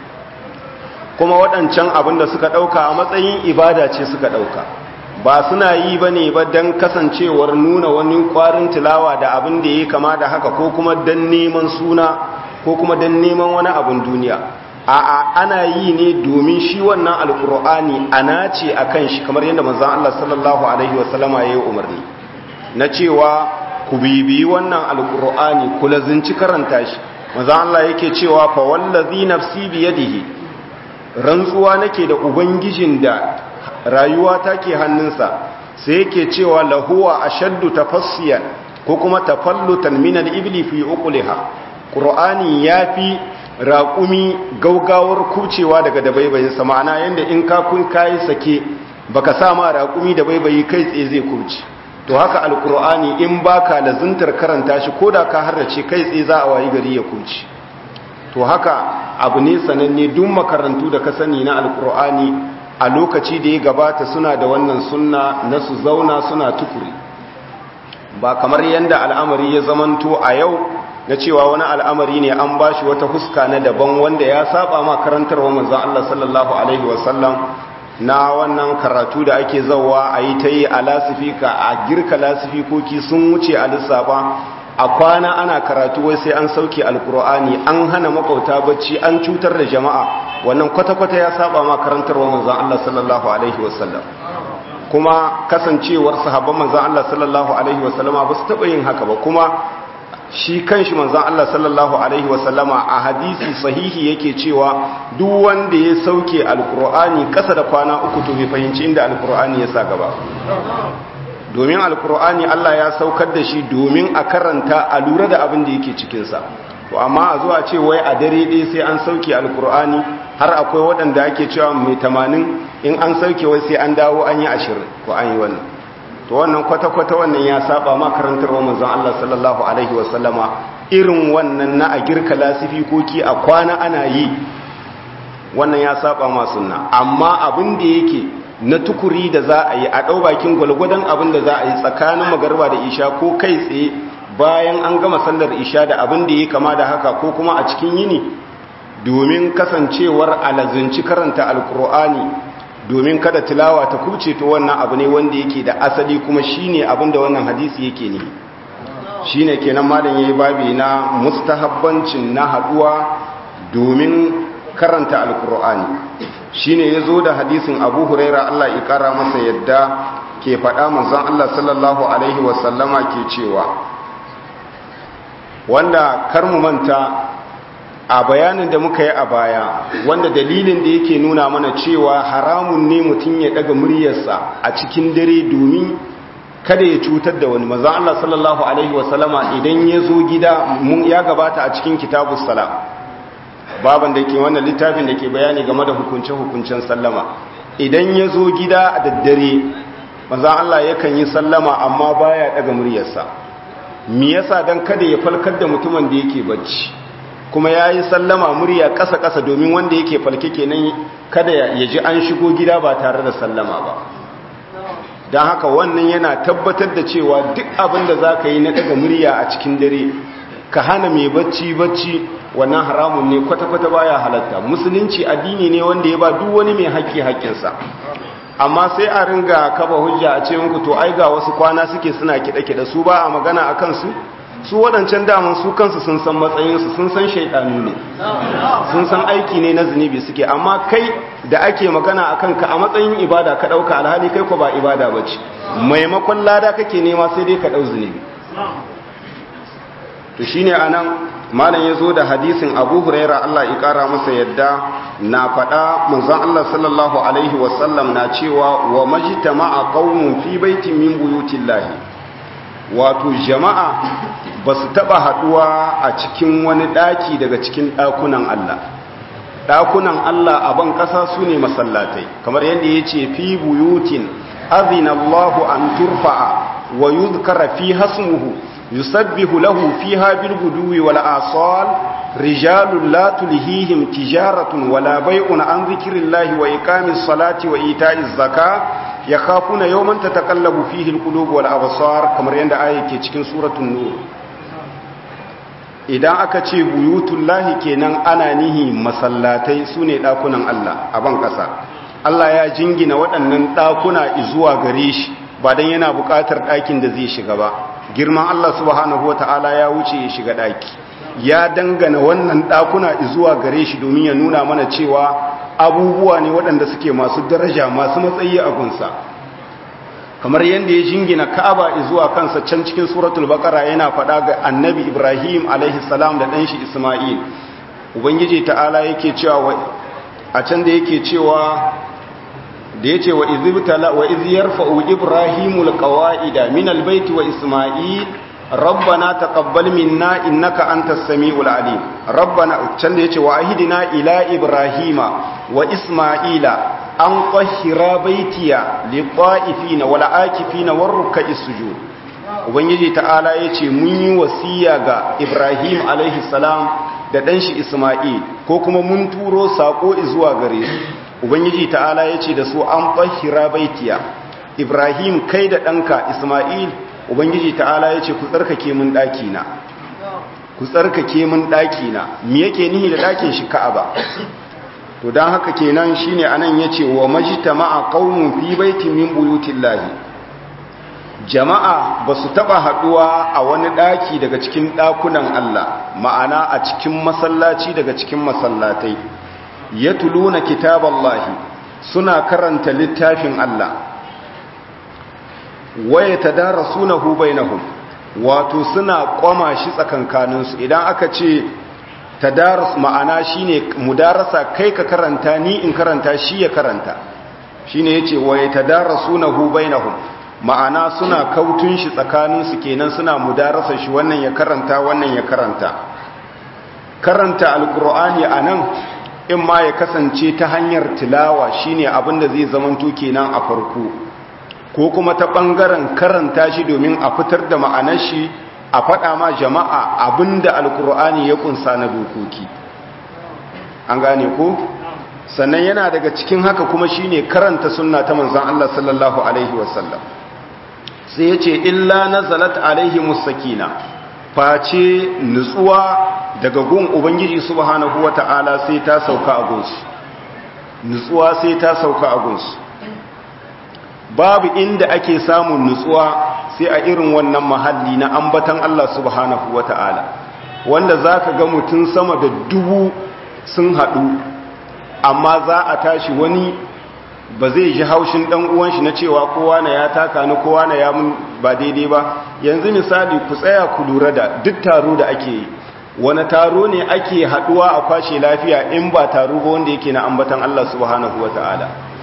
kuma waɗancan abin da suka ɗauka a matsayin ibada ce suka ɗauka ba suna yi ba ne ba don kasancewar nuna wani ƙwarin tilawa da abin da ya kama da haka ko kuma don neman suna ko kuma don neman wani abin duniya a'a ana yi ne domin shi wannan alkur'ani ana ce a kan shi kamar yadda manzan Allah sallallahu alaihi wasallama ya yi umarni na cewa ku bibiyi wannan alkur'ani ku lazinci karanta shi manzan Allah yake cewa fa wallazi nafsi biyadihi rantsuwa nake da ubangijin da rayuwa take hannunsa sai yake cewa lahuwa ashaddu tafassiyan ko kuma tafallutan min al-ibli fi uqliha qur'ani yafi raƙumi gaugawar kucewa daga dabaibayin sa ma'ana yanda in ka kun kai sake baka sa ma raƙumi da baibayi kai tsaye zai kuce to haka alqur'ani in baka lazuntar karanta shi koda ka harrace kai tsaye za a wayi gari ya kuce to haka abu ne sananne duk makarantu da ka sani na alkur'ani a lokaci da ya gabata suna da wannan sunna na su zauna suna tukuri ba kamar yadda al'amari ya zamanto a yau na cewa wani al'amari ne an bashi wata huska na daban wanda ya saba ma karantarwa manzon Allah sallallahu alaihi wasallam na wannan karatu da ake zawa a yi ta yi a lasifika a girka lasifikoki sun wuce a lissafa a kwana ana karatu wai sai an sauke alkur'ani an hana makauta bacci an cutar da jama'a wannan kwata-kwata ya saba ma karantarwa manzon Allah sallallahu alaihi wasallam kuma kasancewar sahabban manzon Allah sallallahu alaihi wasallama ba su taba yin haka ba kuma shi kanshi manzon Allah sallallahu alaihi wasallama a hadisi sahihi yake cewa duk wanda ya sauke alkur'ani kasa da kwana uku to bai fahimci inda alkur'ani ya sa gaba domin alkur'ani Allah ya saukar da shi domin a karanta a lura da abin da yake cikinsa to amma a zuwa ce wai a dare ɗaya sai an sauke alkur'ani har akwai waɗanda ake cewa mai tamanin in an sauke wai sai an dawo an yi ashirin ko an yi wannan to wannan kwata-kwata wannan ya saba ma karantar wa manzon Allah sallallahu alaihi wasallama irin wannan na a girka lasifikoki a kwana ana yi wannan ya saba ma sunna amma abin da yake na tukuri da za a yi a ɗau bakin gwalgwadon abin da za a yi tsakanin magarba da isha ko kai tsaye bayan an gama sallar isha da abin da ya kama da haka ko kuma a cikin yini domin kasancewar alazinci karanta alkur'ani domin kada tilawa ta kuce to wannan abu ne wanda yake da asali kuma shine abin da wannan hadisi yake ne shine kenan malam yayi babi na mustahabbancin na haduwa domin karanta alkur'ani shine yazo da hadisin Abu Huraira Allah ya kara masa yadda ke faɗa manzon Allah sallallahu alaihi wasallama ke cewa wanda kar mu manta a bayanin da muka yi a baya wanda dalilin da yake nuna mana cewa haramun ne mutum ya daga muryarsa a cikin dare domin kada ya cutar da wani manzon Allah sallallahu alaihi wasallama idan ya zo gida ya gabata a cikin kitabus salam baban da ke wannan littafin da ke bayani game da hukunce-hukuncen sallama idan ya zo gida a daddare manzon Allah yakan yi sallama amma baya daga muryarsa me yasa dan kada ya falkar da mutumin da yake bacci kuma ya yi sallama murya ƙasa-ƙasa domin wanda yake falke kenan kada ya ji an shigo gida ba tare da sallama ba don haka wannan yana tabbatar da cewa duk abin da za ka yi na daga murya a cikin dare ka hana mai bacci bacci wannan haramun ne kwata-kwata baya halatta musulunci addini ne wanda ya ba duk wani mai haƙƙi haƙƙinsa amma sai a ringa kaba hujja a ce muku to ai ga wasu kwana suke suna kiɗe-kiɗe su ba a magana a kansu su waɗancan daman su kansu sun san matsayinsu sun san shaidanu ne sun san aiki ne na zunubi suke amma kai da ake magana a kanka a matsayin ibada ka ɗauka alhali kai ko ba ibada ba ce maimakon lada kake nema sai dai ka ɗau zunubi to shi ne a nan malam ya zo da hadisin abu huraira allah ya ƙara masa yadda na faɗa manzan allah sallallahu alaihi wasallam na cewa wa majitama a ƙaunin fi baitin min buyutin lahi wato jama'a ba su taɓa haɗuwa a cikin wani ɗaki daga cikin ɗakunan Allah ɗakunan Allah a ban ƙasa su ne masallatai kamar yadda ya ce fi buyutin azinallahu an turfa'a wa yuzkara fi hasmuhu yusabbihu lahu fiha bil guduwi wal asal rijalun la tulhihim tijaratun wala bai'un an zikrillahi wa iqamis salati wa ita'iz zakah ya kafuna yawman tatakallabu fihi alqulub wal absar kamar yanda aya ke cikin suratul nur idan aka ce buyutullahi kenan ana nihi masallatai sune dakunan Allah a ban kasa Allah ya jingina waɗannan dakuna zuwa gare shi ba dan yana buƙatar ɗakin da zai shiga ba girman Allah subhanahu wataala ya wuce ya shiga ɗaki ya dangana wannan ɗakuna zuwa gare shi domin ya nuna mana cewa abubuwa ne waɗanda suke masu daraja masu matsayi a gunsa kamar yadda ya jingina ka'aba zuwa kansa can cikin suratul baqara yana faɗa ga annabi ibrahim alaihi salam da ɗanshi isma'il ubangiji ta'ala yake cewa a can da yake cewa da yace wa izibtala wa iz yarfa'u ibrahimul qawa'ida min albayti wa isma'il rabbana taqabbal minna innaka antas samiul alim rabbana can da yace wa ahidina ila ibrahima wa isma'ila an qahhira baitiya liqa'ifina wal akifina warruk'is sujud ubangiji ta'ala yace mun yi wasiya ga ibrahim alaihi salam da dan shi isma'il ko kuma mun turo sako zuwa gare su ubangiji ta'ala yace da su an qahhira baitiya ibrahim kai da danka isma'il ubangiji ta'ala ya ce ku tsarkake mun ɗakina ku tsarkake mun ɗakina me yake nihi da ɗakin shi ka'aba to don haka kenan shine anan yace wa majtama'a qaumun fi baitin min buyutillahi jama'a basu taba haduwa a wani ɗaki daga cikin ɗakunan Allah ma'ana a cikin masallaci daga cikin masallatai yatuluna kitaballahi suna karanta littafin Allah waya tadarasunahu bainahum wato suna kwama shi tsakankaninsu idan aka ce tadarus ma'ana shine mudarasa kai ka karanta ni in karanta shi ya karanta shine yace waya tadarasunahu bainahum ma'ana suna kautun shi tsakaninsu kenan suna mudarasa shi wannan ya karanta wannan ya karanta karanta alqur'ani anan in ma ya kasance ta hanyar tilawa shine abinda zai zamanto kenan a farko ko kuma ta ɓangaren karanta shi domin a fitar da ma'anar shi a faɗa ma jama'a abinda alkur'ani ya kunsa na dokoki an gane ko sannan yana daga cikin haka kuma shine karanta sunna ta manzon Allah sallallahu alaihi wasallam sai yace illa nazalat alaihi musakina face nutsuwa daga gun ubangiji subhanahu wata'ala sai ta sauka a gunsu nutsuwa sai ta sauka a gunsu babu inda ake samun nutsuwa sai a irin wannan mahalli na ambatan Allah subhanahu wata'ala wanda zaka ga mutum sama da dubu sun haɗu amma za a tashi wani ba zai ji haushin ɗan uwan shi na cewa kowa na ya taka ni kowa na ya mun ba daidai ba yanzu misali ku tsaya ku lura da duk taro da ake yi wani taro ne ake haɗuwa a kwashe lafiya in ba taro ba wanda yake na ambatan Allah subhanahu wata'ala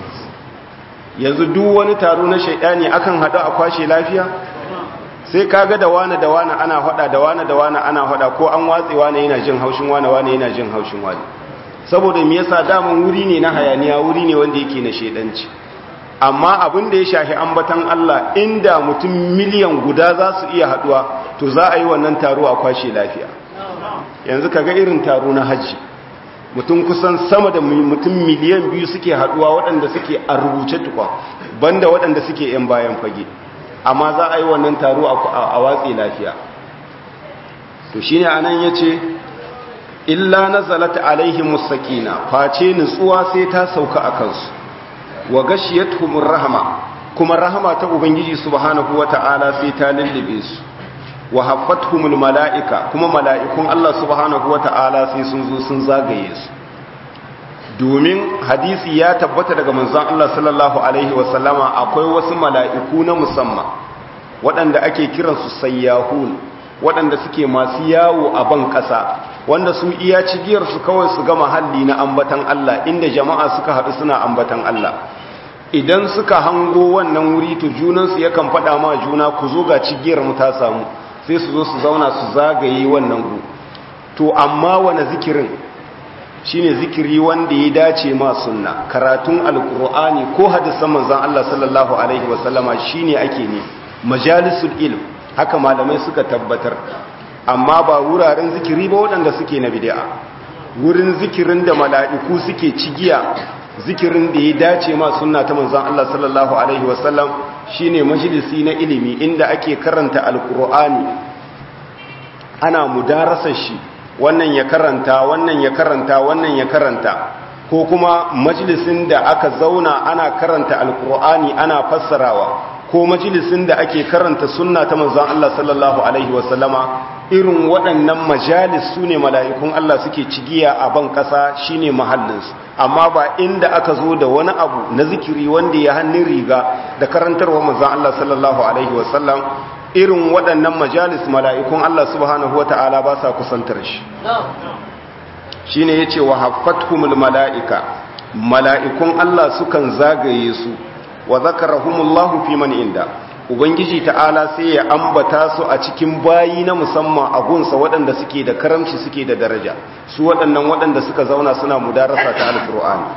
yanzu duk wani taro na shaidani akan haɗu a kwashe lafiya sai kaga da wani da wani ana hada da wani da wani ana hada ko an watse wani yana jin haushin wani wani yana jin haushin wani saboda me yasa daman wuri ne na hayaniya wuri ne wanda yake na shedanci amma abin da ya shafi ambatan Allah inda mutum miliyan guda za su iya haduwa to za a yi wannan taro a kwashe lafiya yanzu kaga irin taro na haji mutum kusan sama da mutum miliyan biyu suke haduwa waɗanda suke a rubuce tukwa banda waɗanda suke yan bayan fage amma za a yi wannan taro a watsi lafiya to shi ne anan ya ce illa na zalata alaihi musakina face nutsuwa sai ta sauka a kansu wa gashiyatuhumur rahama kuma rahama ta ubangiji subhanahu wata'ala sai ta lullube su wa haffatuhumul mala'ika kuma mala'ikun Allah subhanahu wata'ala sai sun zo sun zagaye su domin hadisi ya tabbata daga manzon Allah sallallahu alaihi wasallama akwai wasu mala'iku na musamman waɗanda ake kiransu sayyahun waɗanda suke masu yawo a ban ƙasa wanda su iya cigiyarsu kawai su ga mahalli na ambatan Allah inda jama'a suka haɗu suna ambatan Allah idan suka hango wannan wuri to junansu yakan faɗa ma juna ku zo ga cigiyar mu ta samu sai su zo su zauna su zagaye wannan gu to amma wani zikirin shine zikiri wanda ya dace ma sunna karatun alkur'ani ko hadisan manzon Allah sallallahu alaihi wasallama shine ake ne majalisul ilm haka malamai suka tabbatar amma ba wuraren zikiri ba waɗanda suke na bid'a wurin zikirin da mala'iku suke cigiya zikirin da ya dace ma sunna ta manzon Allah sallallahu alaihi wasallam shine majalisi na ilimi inda ake karanta alkur'ani ana mudarasar shi wannan ya karanta wannan ya karanta wannan ya karanta ko kuma majalisin da aka zauna ana karanta alkur'ani ana fassarawa ko majalisin da ake karanta sunna ta manzon Allah sallallahu alaihi wasallama irin waɗannan majalis su ne mala'ikun Allah suke cigiya a ban ƙasa shine mahallinsu amma ba inda aka zo da wani abu na zikiri wanda ya hannun riga da karantarwa manzon Allah sallallahu alaihi wasallam irin waɗannan majalis mala'ikun Allah subhanahu wata'ala ba sa kusantar shi shi ne ya ce wa haffathumul mala'ika mala'ikun Allah sukan zagaye su wa zakarahumullahu fi man inda ubangiji ta'ala sai ya ambata su a cikin bayi na musamman a gunsa waɗanda suke da karamci suke da daraja su waɗannan waɗanda suka zauna suna mudarasa ta alƙur'ani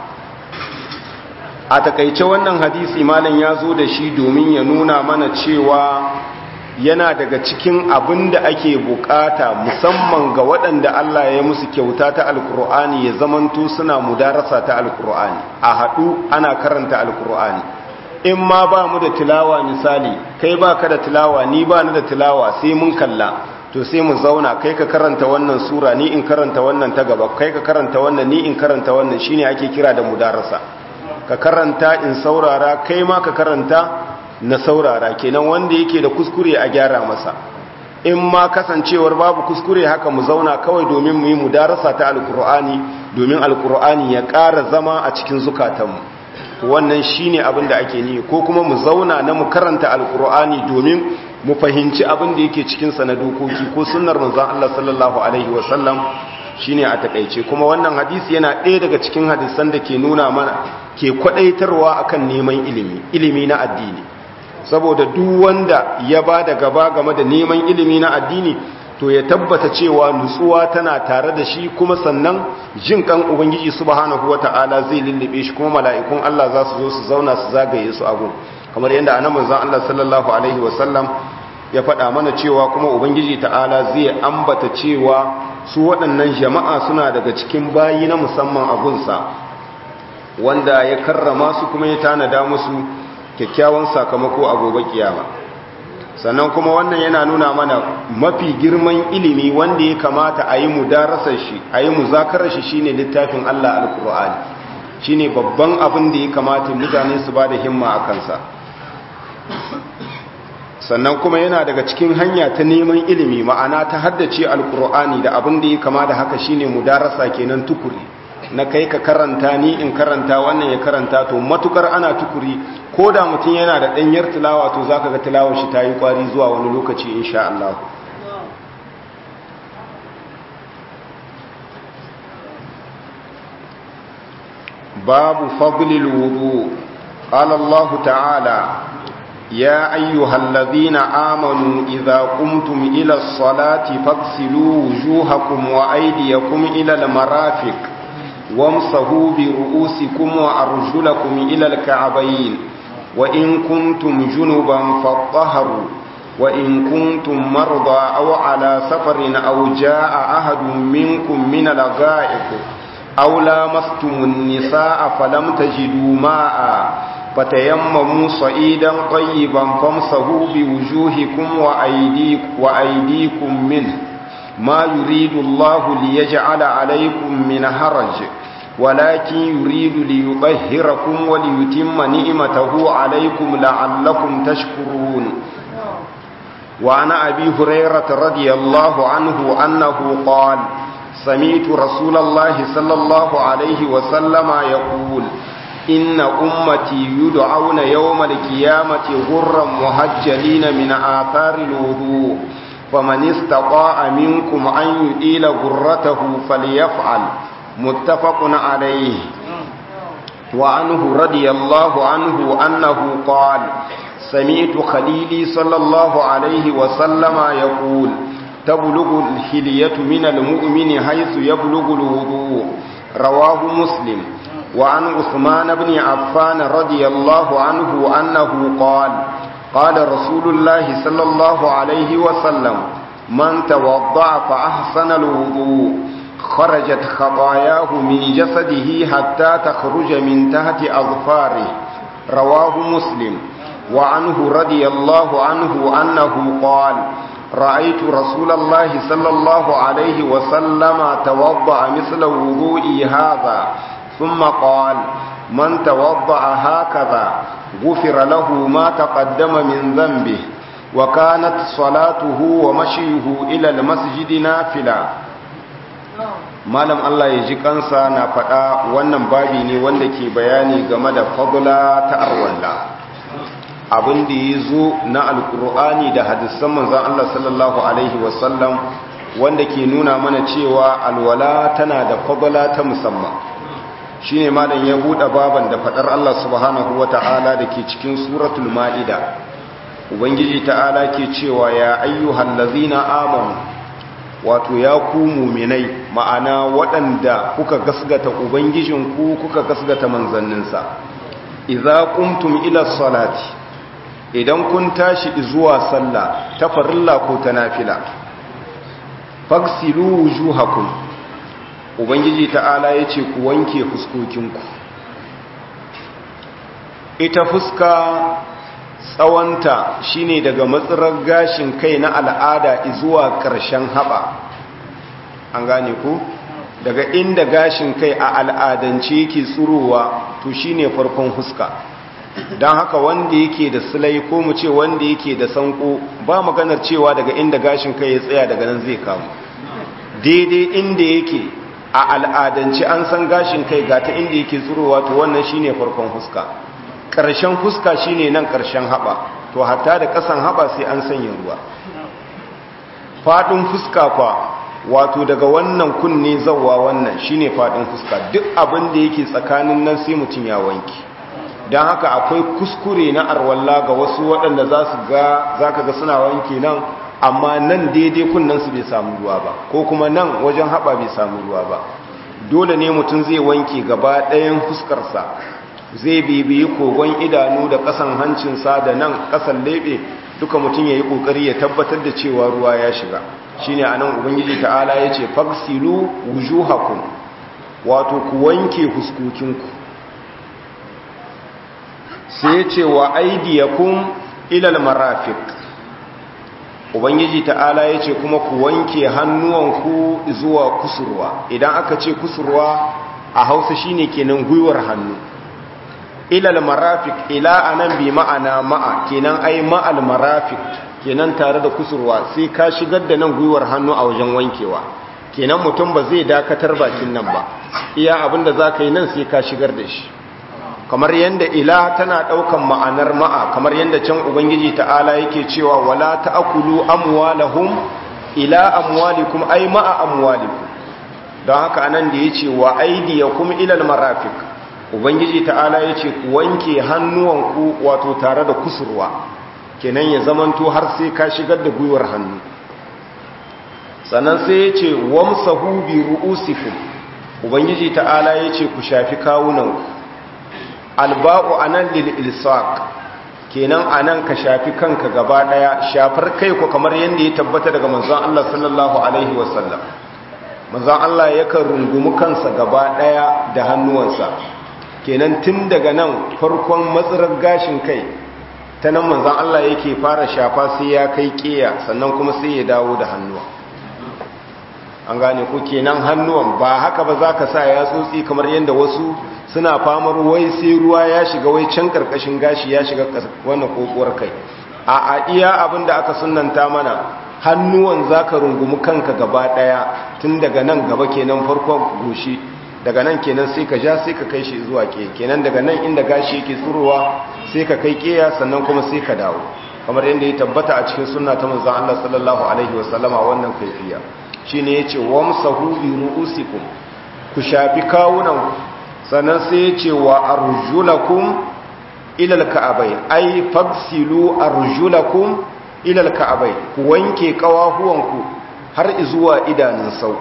a takaice wannan hadisi malam ya zo da shi domin ya nuna mana cewa yana daga cikin abin da ake bukata musamman ga waɗanda Allah ya musu kyauta ta alkur'ani ya zamanto suna mudarasa ta alkur'ani a haɗu ana karanta alkur'ani in ma ba mu da tilawa misali kai ba ka da tilawa ni ba ni da tilawa sai mun kalla to sai mu zauna kai ka karanta wannan sura ni in karanta wannan ta gaba kai ka karanta wannan ni in karanta wannan shine ake kira da mudarasa ka karanta in saurara kai ma ka karanta na saurara kenan wanda yake da kuskure a gyara masa in ma kasancewar babu kuskure haka mu zauna kawai domin mu yi mudarasa ta alkur'ani domin alkur'ani ya ƙara zama a cikin zukatanmu wannan shine abin da ake ni ko kuma mu zauna na mu karanta alkur'ani domin mu fahimci abin da yake cikin sa na dokoki ko sunnar manzon Allah sallallahu alaihi wasallam shine a takeice kuma wannan hadisi yana ɗaya daga cikin hadisan da ke nuna mana ke kwadaitarwa akan neman ilimi ilimi na addini saboda duk wanda ya ba da gaba game da neman ilimi na addini to ya tabbata cewa nutsuwa tana tare da shi kuma sannan jin kan ubangiji subhanahu wata'ala zai lullube shi kuma mala'ikun Allah za su zo su zauna su zagaye su abu kamar yadda annabi manzon Allah sallallahu alaihi wasallam ya faɗa mana cewa kuma ubangiji ta'ala zai ambata cewa su waɗannan jama'a suna daga cikin bayi na musamman abunsa wanda ya karrama su kuma ya tanada musu kyakkyawan sakamako a gobe kiyama sannan kuma wannan yana nuna mana mafi girman ilimi wanda ya kamata a yi mudarasar shi a yi muzakarar shi shine littafin Allah alkur'ani shine babban abin da ya kamata mutane su ba da himma a kansa sannan kuma yana daga cikin hanya ta neman ilimi ma'ana ta haddace alkur'ani da abin da ya kama da haka shine mudarasa kenan tukuri na kai ka karanta ni in karanta wannan ya karanta to matukar ana tukuri ko da mutum yana da ɗanyar tilawa to za ka ga tilawar shi ta yi ƙwari zuwa wani lokaci insha Allah babu fadlil wudu qala Allah ta'ala ya ayyuhallazina amanu idza qumtum ila as-salati faghsilu wujuhakum wa aydiyakum ila al-marafiq وامسحوا برؤوسكم وأرجلكم إلى الكعبين وإن كنتم جنبا فاطهروا وإن كنتم مرضى أو على سفر أو جاء أحد منكم من الغائط أو لامستم النساء فلم تجدوا ماء فتيمموا صعيدا طيبا فامسحوا بوجوهكم وأيديكم, وأيديكم منه ما يريد الله ليجعل عليكم من هرج ولكن يريد ليطهركم وليتم نعمته عليكم لعلكم تشكرون وعن أبي هريرة رضي الله عنه أنه قال سمعت رسول الله صلى الله عليه وسلم يقول إن أمتي يدعون يوم القيامة غرا مهجلين من آثار الوضوء فمن استطاع منكم أن يؤيل غرته فليفعل متفق عليه وعنه رضي الله عنه أنه قال سمعت خليلي صلى الله عليه وسلم يقول تبلغ الحلية من المؤمن حيث يبلغ الوضوء رواه مسلم وعن عثمان بن عفان رضي الله عنه أنه قال قال رسول الله صلى الله عليه وسلم من توضع فأحسن الوضوء خرجت خطاياه من جسده حتى تخرج من تحت أظفاره رواه مسلم وعنه رضي الله عنه أنه قال رأيت رسول الله صلى الله عليه وسلم توضع مثل وضوئي هذا ثم قال من توضع هكذا غفر له ما تقدم من ذنبه وكانت صلاته ومشيه إلى المسجد نافلة malam Allah ya ji kansa na faɗa wannan babi ne wanda ke bayani game da fadla ta arwalla abin da ya zo na alkur'ani da hadisan manzan Allah sallallahu alaihi wasallam wanda ke nuna mana cewa alwala tana da fadla ta musamman shi ne malam ya buɗe baban da faɗar Allah subhanahu wa ta'ala da ke cikin suratul ma'ida ubangiji ta'ala ke cewa ya ayyuhan lazina amanu wato ya ku muminai ma'ana waɗanda kuka gasgata ubangijinku kuka gasgata manzanninsa idza qumtum ila salati idan kun tashi zuwa sallah ta farilla ko ta nafila faksilu wujuhakum ubangiji ta'ala yace ku wanke fuskokinku ita fuska tsawonta shine daga matsirar gashin kai na al'ada zuwa ƙarshen haɓa an gane ku daga inda gashin kai a al'adance yake tsurowa to shine farkon fuska don haka wanda yake da silai ko mu ce wanda yake da sanko ba maganar cewa daga inda gashin kai ya tsaya daga nan zai kamu daidai inda yake a al'adance an san gashin kai ga ta inda yake tsurowa to wannan shine farkon fuska ƙarshen fuska shine nan ƙarshen haɓa to hatta da ƙasan haɓa sai an sanya ruwa faɗin fuska kwa wato daga wannan kunne zawwa wannan shine faɗin fuska duk abin da yake tsakanin nan sai mutum ya wanki don haka akwai kuskure na arwalla ga wasu waɗanda za su ga za ka ga suna wanke nan amma nan daidai kunnen su bai samu ruwa ba ko kuma nan wajen haɓa bai samu ruwa ba dole ne mutum zai wanke gaba ɗayan fuskarsa zai bibiyi kogon idanu da ƙasan hancinsa da nan ƙasan leɓe duka mutum ya yi ƙoƙari ya tabbatar da cewa ruwa ya shiga shi ne a nan ubangiji ta'ala ya ce faksilu wujuhakum wato ku wanke huskokinku sai ya ce wa aidiyakum ilal marafiq ubangiji ta'ala ya ce kuma ku wanke hannuwanku zuwa kusurwa idan aka ce kusurwa a hausa shine kenan gwiwar hannu ilal marafiq ila anan bi ma'ana ma'a kenan ai ma'al marafiq kenan tare da kusurwa sai ka shigar da nan gwiwar hannu a wajen wankewa kenan mutum ba zai dakatar bakin nan ba iya abinda zaka yi nan sai ka shigar da shi kamar yanda ila tana daukan ma'anar ma'a kamar yanda can ubangiji ta'ala yake cewa wala ta'kulu amwalahum ila amwalikum ay ma'a amwalikum don haka anan da yace wa aydiyakum ila almarafiq ubangiji ta'ala yace ku wanke hannuwanku wato tare da kusurwa kenan ya zamanto har sai ka shigar da gwiwar hannu sannan sai yace wamsahu bi ru'usikum ubangiji ta'ala yace ku shafi kawunanku alba'u anan lil ilsaq kenan anan ka shafi kanka gaba daya shafar kai ko kamar yanda ya tabbata daga manzon Allah sallallahu alaihi wasallam manzon Allah yakan rungumi kansa gaba daya da hannuwansa kenan tun daga nan farkon matsirar gashin kai ta nan manzon Allah yake fara shafa sai ya kai kiya sannan kuma sai ya dawo da hannuwa an gane ko kenan hannuwan ba haka ba za ka sa ya tsotsi kamar yadda wasu suna famar wai sai ruwa ya shiga wai can karkashin gashi ya shiga wannan kokowar kai a a iya abin da aka sunanta mana hannuwan za ka rungumi kanka gaba daya tun daga nan gaba kenan farkon goshi daga nan kenan sai ka ja sai ka kai shi zuwa ke kenan daga nan inda gashi yake tsurowa sai ka kai keya sannan kuma sai ka dawo kamar yadda ya tabbata a cikin sunna ta manzon Allah sallallahu alaihi wasallama wannan kaifiya shine yace wamsahu bi ru'usikum ku shafi kawunan sannan sai yace wa arjulakum ila alka'abai ai fagsilu arjulakum ila alka'abai ku wanke kawahuwanku har zuwa idanun sau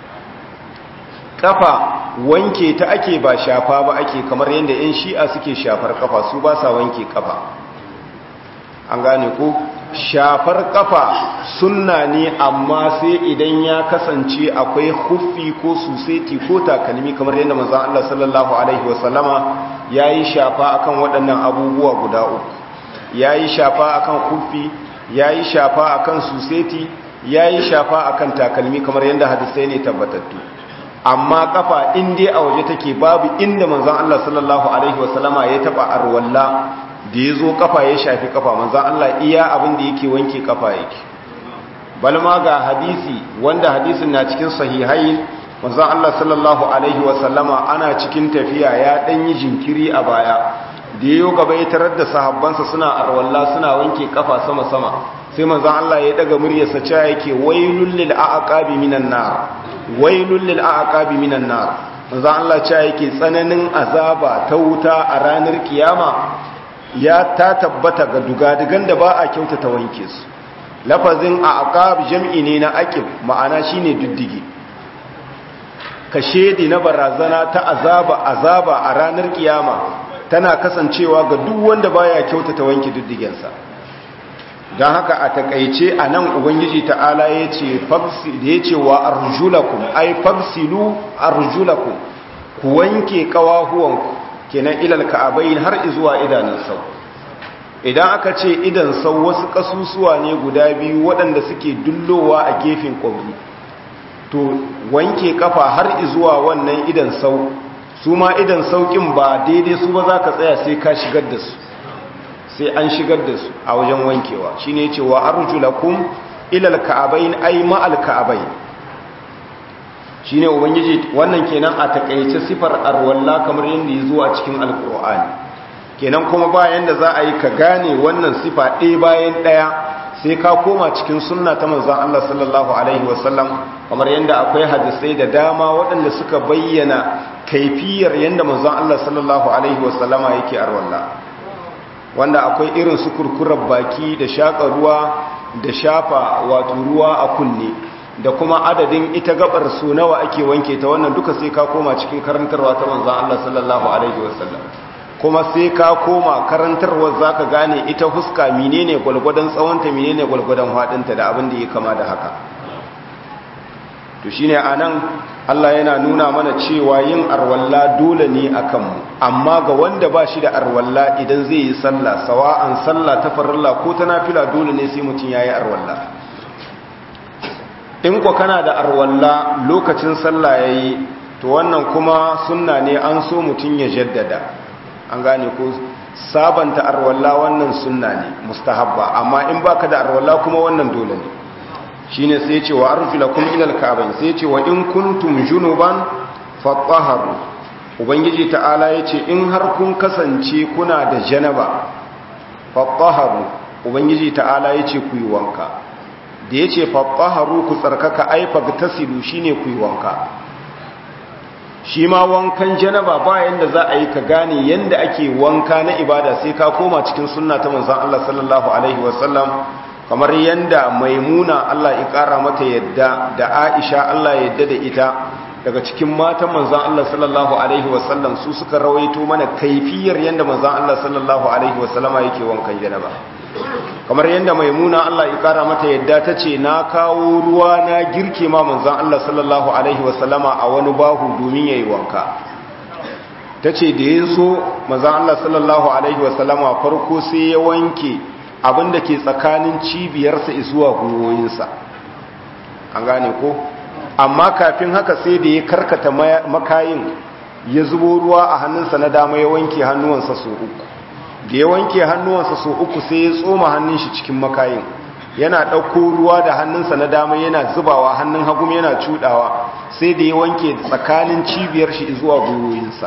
kafa wanke ta ake ba shafa ba ake kamar yadda 'yan shi'a suke shafar kafa su ba sa wanke kafa an gane ku shafar kafa sunna ne amma sai idan ya kasance akwai huffi ko suseti ko takalmi kamar yadda manzon Allah sallallahu alaihi wasallama yayi shafa akan waɗannan abubuwa guda uku yayi shafa akan huffi yayi shafa akan suseti yayi shafa akan takalmi kamar yadda hadisai ne tabbatattu amma kafa in dai a waje take babu inda manzon Allah sallallahu alaihi wasallama ya taba arwalla da yazo kafa ya shafi kafa manzon Allah iya abin da yake wanke kafa yake balma ga hadisi wanda hadisin na cikin sahihai manzon Allah sallallahu alaihi wasallama ana cikin tafiya ya dan yi jinkiri a baya da yayo gaba ya tarar da sahabbansa suna arwalla suna wanke kafa sama sama sai manzon Allah ya daga muryarsa cewa yake wailul lil aqabi minan nar wailul lil aqabi minan nar manzo Allah cewa yake tsananin azaba ta wuta a ranar kiyama ya ta tabbata ga dugadugan da ba a kyautata wanke su lafazin aqab jam'i ne na aqib ma'ana shine diddige ka shedi na barazana ta azaba azaba a ranar kiyama tana kasancewa ga duk wanda baya kyautata wanke diddigensa don haka a takaice a nan ubangiji ta'ala ya ce da ya ce wa arjulakum ai fagsilu arjulakum ku wanke kawahuwanku kenan ilal ka'abain har zuwa idanun sau idan aka ce idan sau wasu kasusuwa ne guda biyu waɗanda suke dullowa a gefen ƙwabri to wanke kafa har zuwa wannan idan sau su ma idan sauƙin ba daidai su ba za ka tsaya sai ka shigar da su sai an shigar da su a wajen wankewa shi ne cewa arjulakum ilal ka'abain ay ma'al ka'abain shi ne ubangiji wannan kenan a takaice sifar arwalla kamar yadda ya zo a cikin alkur'ani kenan kuma bayan da za a yi ka gane wannan sifa ɗaya bayan ɗaya sai ka koma cikin sunna ta manzon Allah sallallahu alaihi wasallam kamar yadda akwai hadisai da dama waɗanda suka bayyana kaifiyar yadda manzon Allah sallallahu alaihi wasallama yake arwalla wanda akwai irin su kurkurar baki da shaƙa ruwa da shafa wato ruwa a kunne da kuma adadin ita gabar su nawa ake wanke ta wannan duka sai ka koma cikin karantarwa ta manzon Allah sallallahu alaihi wasallam kuma sai ka koma karantarwar za ka gane ita huska menene gwalgwadon tsawonta menene gwalgwadon haɗinta da abin da ya kama da haka to shine anan Allah yana nuna mana cewa yin arwalla dole ne a kanmu amma ga wanda ba shi da arwalla idan zai yi sallah sawa'an sallah ta farilla ko ta nafila dole ne sai mutum ya yi arwalla in kwa kana da arwalla lokacin sallah ya yi to wannan kuma sunna ne an so mutum ya jaddada an gane ko sabanta arwalla wannan sunna ne mustahabba amma in baka da arwalla kuma wannan dole ne shine sai ce wa arfilakum ila alka'bayn sai ce wa in kuntum junuban fatahharu ubangiji ta'ala yace in har kun kasance kuna da janaba fatahharu ubangiji ta'ala yace ku yi wanka da yace fatahharu ku tsarkaka ai fagtasilu shine ku yi wanka shi ma wankan janaba ba yanda za a yi ka gane yanda ake wanka na ibada sai ka koma cikin sunna ta manzon Allah sallallahu alaihi wasallam kamar yanda maimuna Allah ya kara mata yadda da Aisha Allah ya yadda da ita daga cikin matan manzon Allah sallallahu alaihi wasallam su suka rawaito mana kaifiyar yanda manzon Allah sallallahu alaihi wasallama yake wankan janaba kamar yanda maimuna Allah ya kara mata yadda tace na kawo ruwa na girke ma manzon Allah sallallahu alaihi wasallama a wani bahu domin yayi wanka tace da yaso manzon Allah sallallahu alaihi wasallama farko sai ya wanke abin da ke tsakanin cibiyarsa zuwa gwiwoyinsa an gane ko amma kafin haka sai da ya karkata makayin ya zubo ruwa a hannunsa na dama ya wanke hannuwansa so uku da ya wanke hannuwansa so uku sai ya tsoma hannun shi cikin makayin yana ɗauko ruwa da hannunsa na dama yana zubawa hannun hagum yana cudawa sai da ya wanke tsakanin cibiyar shi zuwa gwiwoyinsa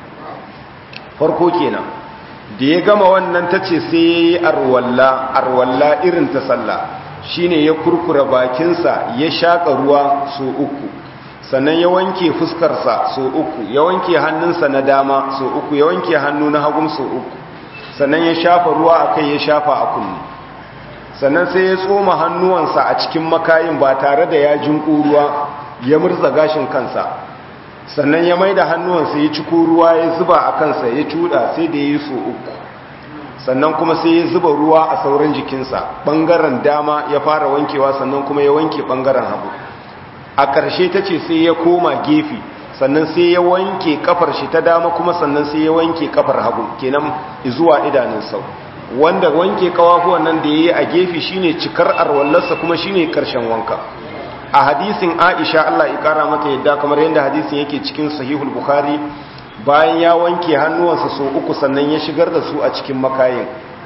farko kenan da ya gama wannan ta ce sai ya yi arwalla arwalla irin ta sallah shine ya kurkura bakinsa ya shaƙa ruwa so uku sannan ya wanke fuskarsa so uku ya wanke hannunsa na dama so uku ya wanke hannu na hagun so uku sannan ya shafa ruwa a kai ya shafa a kunne sannan sai ya tsoma hannuwansa a cikin makayin ba tare da ya jinƙo ruwa ya murza gashin kansa sannan ya mai da hannuwansa ya ciko ruwa ya zuba a kansa ya cuda sai da ya yi so uku sannan kuma sai ya zuba ruwa a sauran jikinsa ɓangaren dama ya fara wankewa sannan kuma ya wanke ɓangaren hagu a ƙarshe ta ce sai ya koma gefe sannan sai ya wanke kafar shi ta dama kuma sannan sai ya wanke kafar hagu kenan zuwa idanun sau wanda wanke kawafuwan nan da ya yi a gefe shine cikar arwallarsa kuma shine ƙarshen wanka a hadisin aisha Allah ya kara mata yadda kamar yadda hadisin yake cikin sahihul bukhari bayan ya wanke hannuwansa so uku sannan ya shigar da su a cikin makayin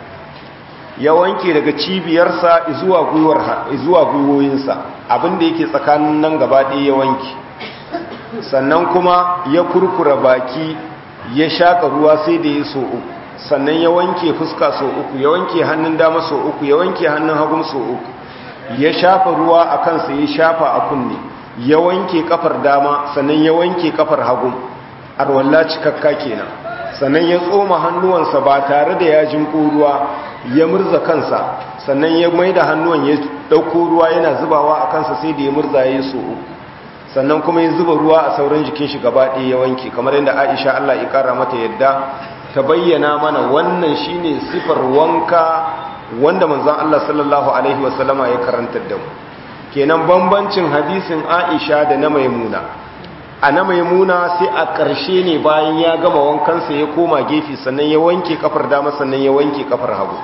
ya wanke daga cibiyarsa zuwa gwiwar zuwa gwiwoyinsa abinda yake tsakanin nan gaba ɗaya ya wanke sannan kuma ya kurkura baki ya shaka ruwa sai da ya so uku sannan ya wanke fuska so uku ya wanke hannun dama so uku ya wanke hannun hagun so uku ya shafa ruwa a kansa ya shafa a kunne ya wanke kafar dama sannan ya wanke kafar hagu arwalla cikakka kenan sannan ya tsoma hannuwansa ba tare da ya jinko ruwa ya murza kansa sannan ya mai da hannuwan ya ɗauko ruwa yana zubawa a kansa sai da ya murza ya so uku sannan kuma ya zuba ruwa a sauran jikin shi gaba ɗaya ya wanke kamar yadda aisha allah ya ƙara mata yadda ta bayyana mana wannan shine sifar wanka wanda manzon Allah sallallahu alaihi wasallama ya karantar da mu kenan bambancin hadisin Aisha da na Maimuna a na Maimuna sai a ƙarshe ne bayan ya gama wankansa ya koma gefe sannan ya wanke kafar dama sannan ya wanke kafar hagu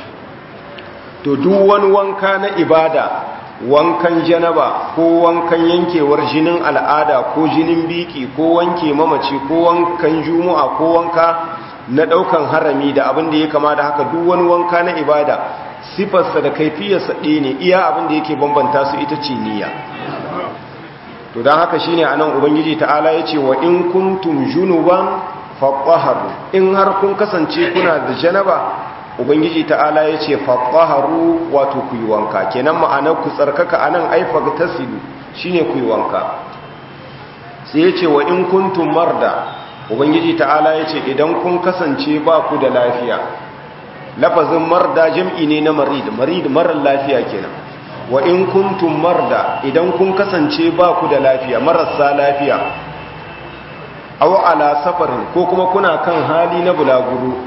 to duk wani wanka na ibada wankan janaba ko wankan yankewar jinin al'ada ko jinin biki ko wanke mamaci ko wankan juma'a ko wanka na daukan harami da abin da ya kama da haka duk wani wanka na ibada sifarsa da kaifiyarsa ɗaya ne iya abin da yake bambanta su ita ce niyya to don haka shine anan ubangiji ta'ala ya ce wa in kuntum junuban faɓaharu in har kun kasance kuna da janaba ubangiji ta'ala ya ce faɓaharu wato ku yi wanka kenan ma'anar ku tsarkaka anan aifa tasilu shine ku yi wanka sai ya ce wa in kuntum marda ubangiji ta'ala ya ce idan kun kasance ba ku da lafiya lafazin marda jam'i ne na marid marid marar lafiya kenan wa in kuntum marda idan kun kasance ba ku da lafiya marasa lafiya aw ala safarin ko kuma kuna kan hali na bulaguro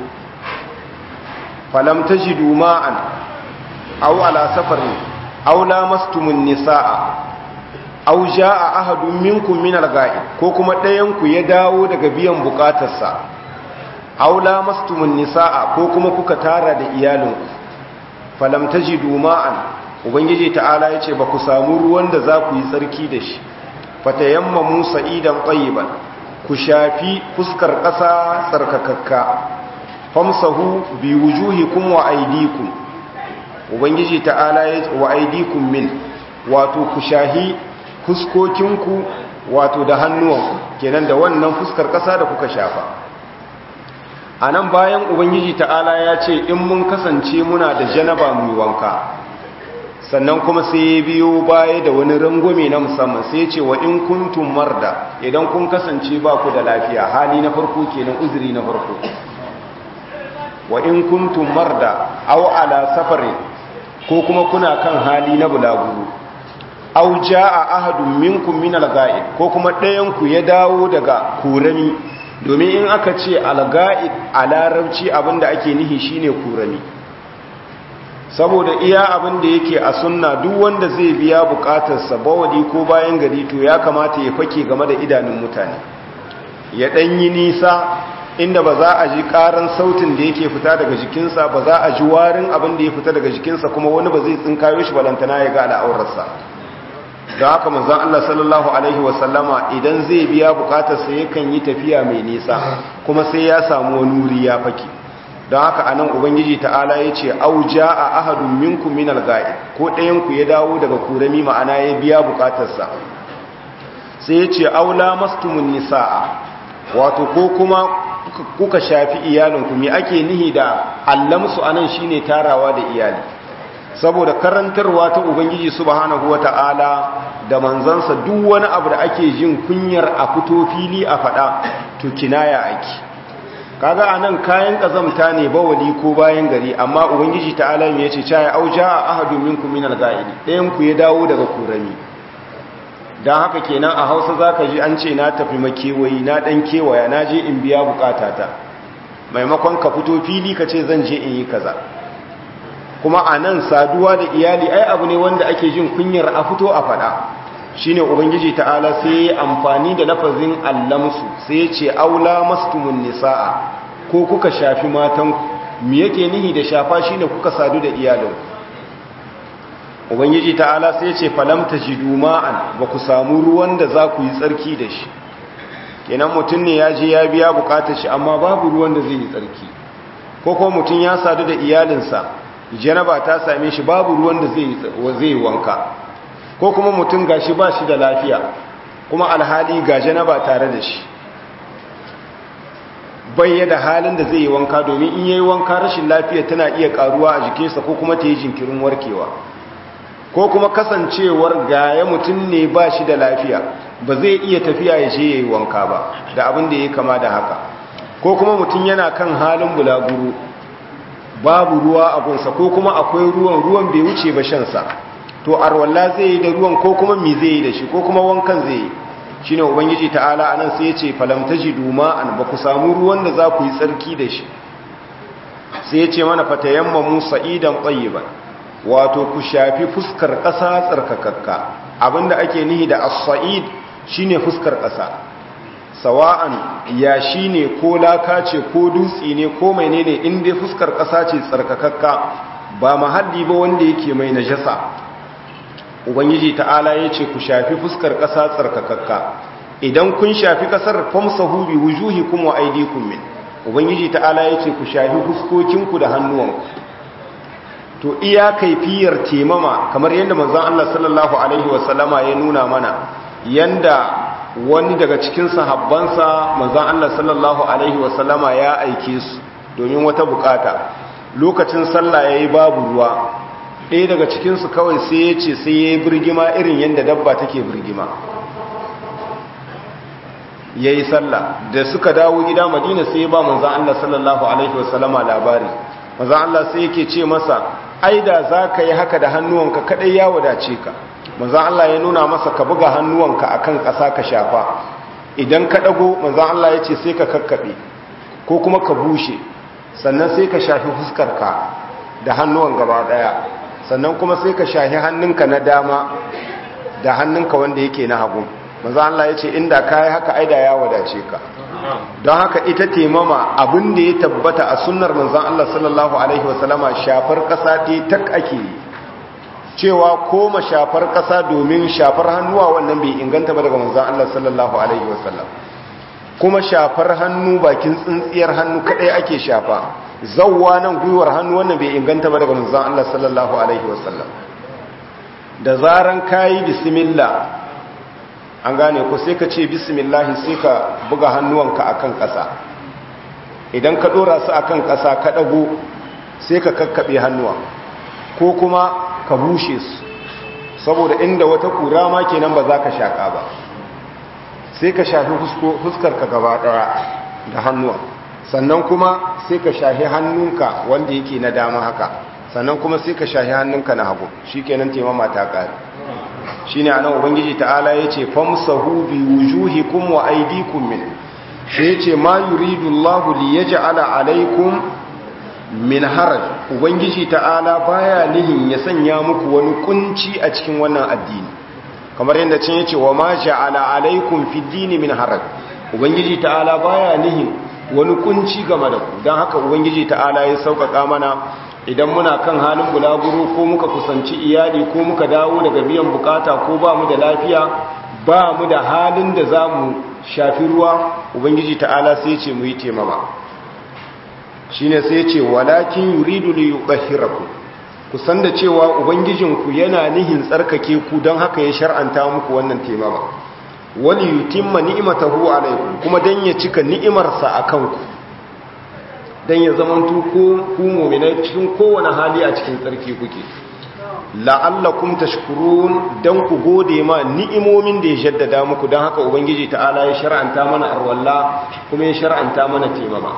falam tajidu ma'an aw ala safarin aw lamastumun nisaa aw jaa ahadun minkum min al-ga'ib ko kuma ɗayan ku ya dawo daga biyan bukatarsa aw lamastumun nisaa ko kuma kuka tara da iyalinku falam tajidu ma'an ubangiji ta'ala yace ba ku samu ruwan da za ku yi tsarki da shi fatayammamu sa'idan tayyiban ku shafi fuskar ƙasa tsarkakakka famsahu bi wujuhikum wa aydikum ubangiji ta'ala ya wa aydikum min wato ku shahi fuskokinku wato da hannuwanku kenan da wannan fuskar ƙasa da kuka shafa anan bayan ubangiji ta'ala ya ce in mun kasance muna da janaba mu wanka sannan kuma sai ya biyo baya da wani rangwame na musamman sai ce wa in kuntum marda idan kun kasance ba ku da lafiya hali na farko kenan uzuri na farko wa in kuntum marda aw ala safarin ko kuma kuna kan hali na bulaguro aw jaa ahadun minkum min al-ga'id ko kuma ɗayan ku ya dawo daga kurami domin in aka ce al-ga'id a larabci abinda ake nihi shine kurami saboda iya abin da yake a sunna duk wanda zai biya bukatarsa bawadi ko bayan gari to ya kamata ya fake game da idanun mutane ya ɗanyi nisa inda ba za a ji ƙaran sautin da yake fita daga jikinsa ba za a ji warin abin da ya fita daga jikinsa kuma wani ba zai tsinkayo shi balantana ya ga al'aurarsa da haka manzon Allah sallallahu alaihi wasallama idan zai biya bukatarsa yakan yi tafiya mai nisa kuma sai ya samu wani wuri ya fake don haka anan ubangiji ta'ala ya ce auja a ahadun minkum min al-ga'id ko ɗayanku ya dawo daga kurami ma'ana ya biya bukatarsa sai ya ce aula mastumun nisa'a wato ko kuma kuka shafi iyalinku me ake nihi da allamsu anan shine tarawa da iyali saboda karantarwa ta ubangiji subhanahu wata'ala da manzansa duk wani abu da ake jin kunyar a fito fili a faɗa to kinaya ake kaga anan kayan kazamta ne bawali ko bayan gari amma ubangiji ta'ala ya ce caya auja ahadun minkum minal ga'idi ɗayan ku ya dawo daga kurami dan haka kenan a Hausa zaka ji an ce na tafi makewayi na dan kewaya na je in biya bukatata maimakon ka fito fili ka ce zan je in yi kaza kuma anan saduwa da iyali ai abu ne wanda ake jin kunyar a fito a fada shine ubangiji ta'ala sai ya amfani da lafazin allamsu sai ya ce aula mastumun nisaa ko kuka shafi matan me yake nihi da shafa shine kuka sadu da iyalin ubangiji ta'ala sai ya ce falam tajidu ma'an ba ku samu ruwan da za ku yi tsarki da shi kenan mutum ne ya je ya biya bukatar shi amma babu ruwan da zai yi tsarki ko kuma mutum ya sadu da iyalinsa janaba ta same shi babu ruwan da zai yi wanka ko kuma mutum gashi ba shi da lafiya kuma alhali ga janaba tare da shi bai da halin da zai yi wanka domin in yayi wanka rashin lafiya tana iya karuwa a jikinsa ko kuma ta yi jinkirin warkewa ko kuma kasancewar gaya mutum ne ba shi da lafiya ba zai iya tafiya ya je yayi wanka ba da abin da ya kama da haka ko kuma mutum yana kan halin bulaguro babu ruwa a gunsa ko kuma akwai ruwan ruwan bai wuce ba shansa to arwalla zai yi da ruwan ko kuma mi zai yi da shi ko kuma wankan zai yi shi ne ubangiji ta'ala a nan sai ya ce falamtaji duma an ba ku samu ruwan da za ku yi tsarki da shi sai ya ce mana fatayamma musa idan tsayiban wato ku shafi fuskar ƙasa tsarkakakka abinda ake nihi da as-sa'id shine fuskar ƙasa sawa'an ya shine ko laka ce ko dutse ne ko menene in dai fuskar ƙasa ce tsarkakakka ba mahalli ba wanda yake mai najasa ubangiji ta'ala ya ce ku shafi fuskar ƙasa tsarkakakka idan kun shafi ƙasar famsahu bi wujuhikum wa aydikum min ubangiji ta'ala ya ce ku shafi fuskokinku da hannuwanku to iya kaifiyar temama kamar yadda manzon Allah sallallahu alaihi wasallama ya nuna mana yanda wani daga cikin sahabbansa manzon Allah sallallahu alaihi wasallama ya aike su domin wata bukata lokacin sallah yayi babu ruwa ɗaya daga cikin su kawai sai ya ce sai yayi birgima irin yanda dabba take birgima yayi sallah da suka dawo gida Madina sai ba manzon Allah sallallahu alaihi wasallama labari manzon Allah sai yake ce masa ai da zaka yi haka da hannuwanka kadai ya wadace ka manzan Allah ya nuna masa ka buga hannuwanka akan ƙasa ka shafa idan ka dago manzon Allah ya ce sai ka kakkabe ko kuma ka bushe sannan sai ka shafi fuskarka da hannuwan gaba daya sannan kuma sai ka shafi hannunka na dama da hannunka wanda yake na hagu manzon Allah ya ce inda kai haka aida ya wadace ka don haka ita temama abin da ya tabbata a sunnar manzon Allah sallallahu alaihi wasallama shafar kasa ɗaya tak ake yi cewa koma shafar ƙasa domin shafar hannuwa wannan bai inganta ba daga manzan Allah sallallahu Alaihi wasallam kuma shafar hannu bakin tsintsiyar hannu kadai ake shafa zawwa nan gwiwar hannu wannan bai inganta ba daga manzan Allah sallallahu Alaihi wasallam da zaran kayi bismillah an gane ko sai ka ce bismillah sai ka buga hannuwanka akan ƙasa idan ka dora su akan ƙasa ka dago sai ka kakkaɓe hannuwa ko kuma ka bushe su saboda inda wata kura ma kenan ba za ka shaƙa ba sai ka shafi fuskar ka gaba ɗaya da hannuwa sannan kuma sai ka shafi hannunka wanda yake na dama haka sannan kuma sai ka shafi hannunka na hagu shi kenan taimama ta ƙari shi ne a nan ubangiji ta'ala ya ce famsahu bi wujuhikum wa aidikum min sai ya ce ma yuridu allahu li yaj'ala alaikum min haraj ubangiji ta'ala baya nihin ya sanya muku wani kunci a cikin wannan addini kamar yadda cin yace wa ma ja'ala alaikum fid dini min haraj ubangiji ta'ala baya nihin wani kunci game da ku dan haka ubangiji ta'ala ya sauƙaƙa mana idan muna kan halin bulaguro ko muka kusanci iyali ko muka dawo daga biyan bukata ko ba mu da lafiya ba mu da halin da za mu shafi ruwa ubangiji ta'ala sai ce mu yi temama shine sai ce walakin yuridu li yudhhirakum ku san da cewa ubangijinku yana nihin tsarkake ku don haka ya shar'anta muku wannan temama wali yutimma ni'matahu alaykum kuma dan ya cika ni'imarsa akan ku dan ya zamanto ko ku mu'minai cikin kowane hali a cikin tsarki kuke la'allakum tashkurun dan ku gode ma ni'imomin da ya jaddada muku dan haka ubangiji ta'ala ya shar'anta mana arwalla kuma ya shar'anta mana temama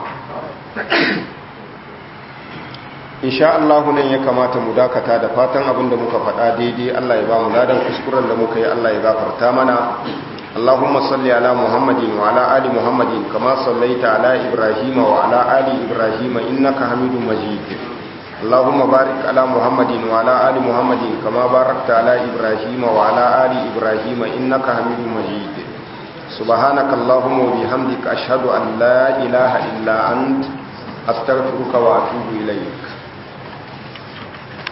insha Allah nan ya kamata mu dakata da fatan abin da muka faɗa daidai Allah ya ba mu ladan kuskuren da muka yi Allah ya gafarta mana Allahumma salli ala Muhammadin wa ala ali Muhammadin kama sallaita ala Ibrahim wa ala ali Ibrahim innaka Hamidum Majid Allahumma barik ala Muhammadin wa ala ali Muhammadin kama barakta ala Ibrahim wa ala ali Ibrahim innaka Hamidum Majid Subhanaka Allahumma wa bihamdika ashhadu an la ilaha illa anta astaghfiruka wa atubu ilayk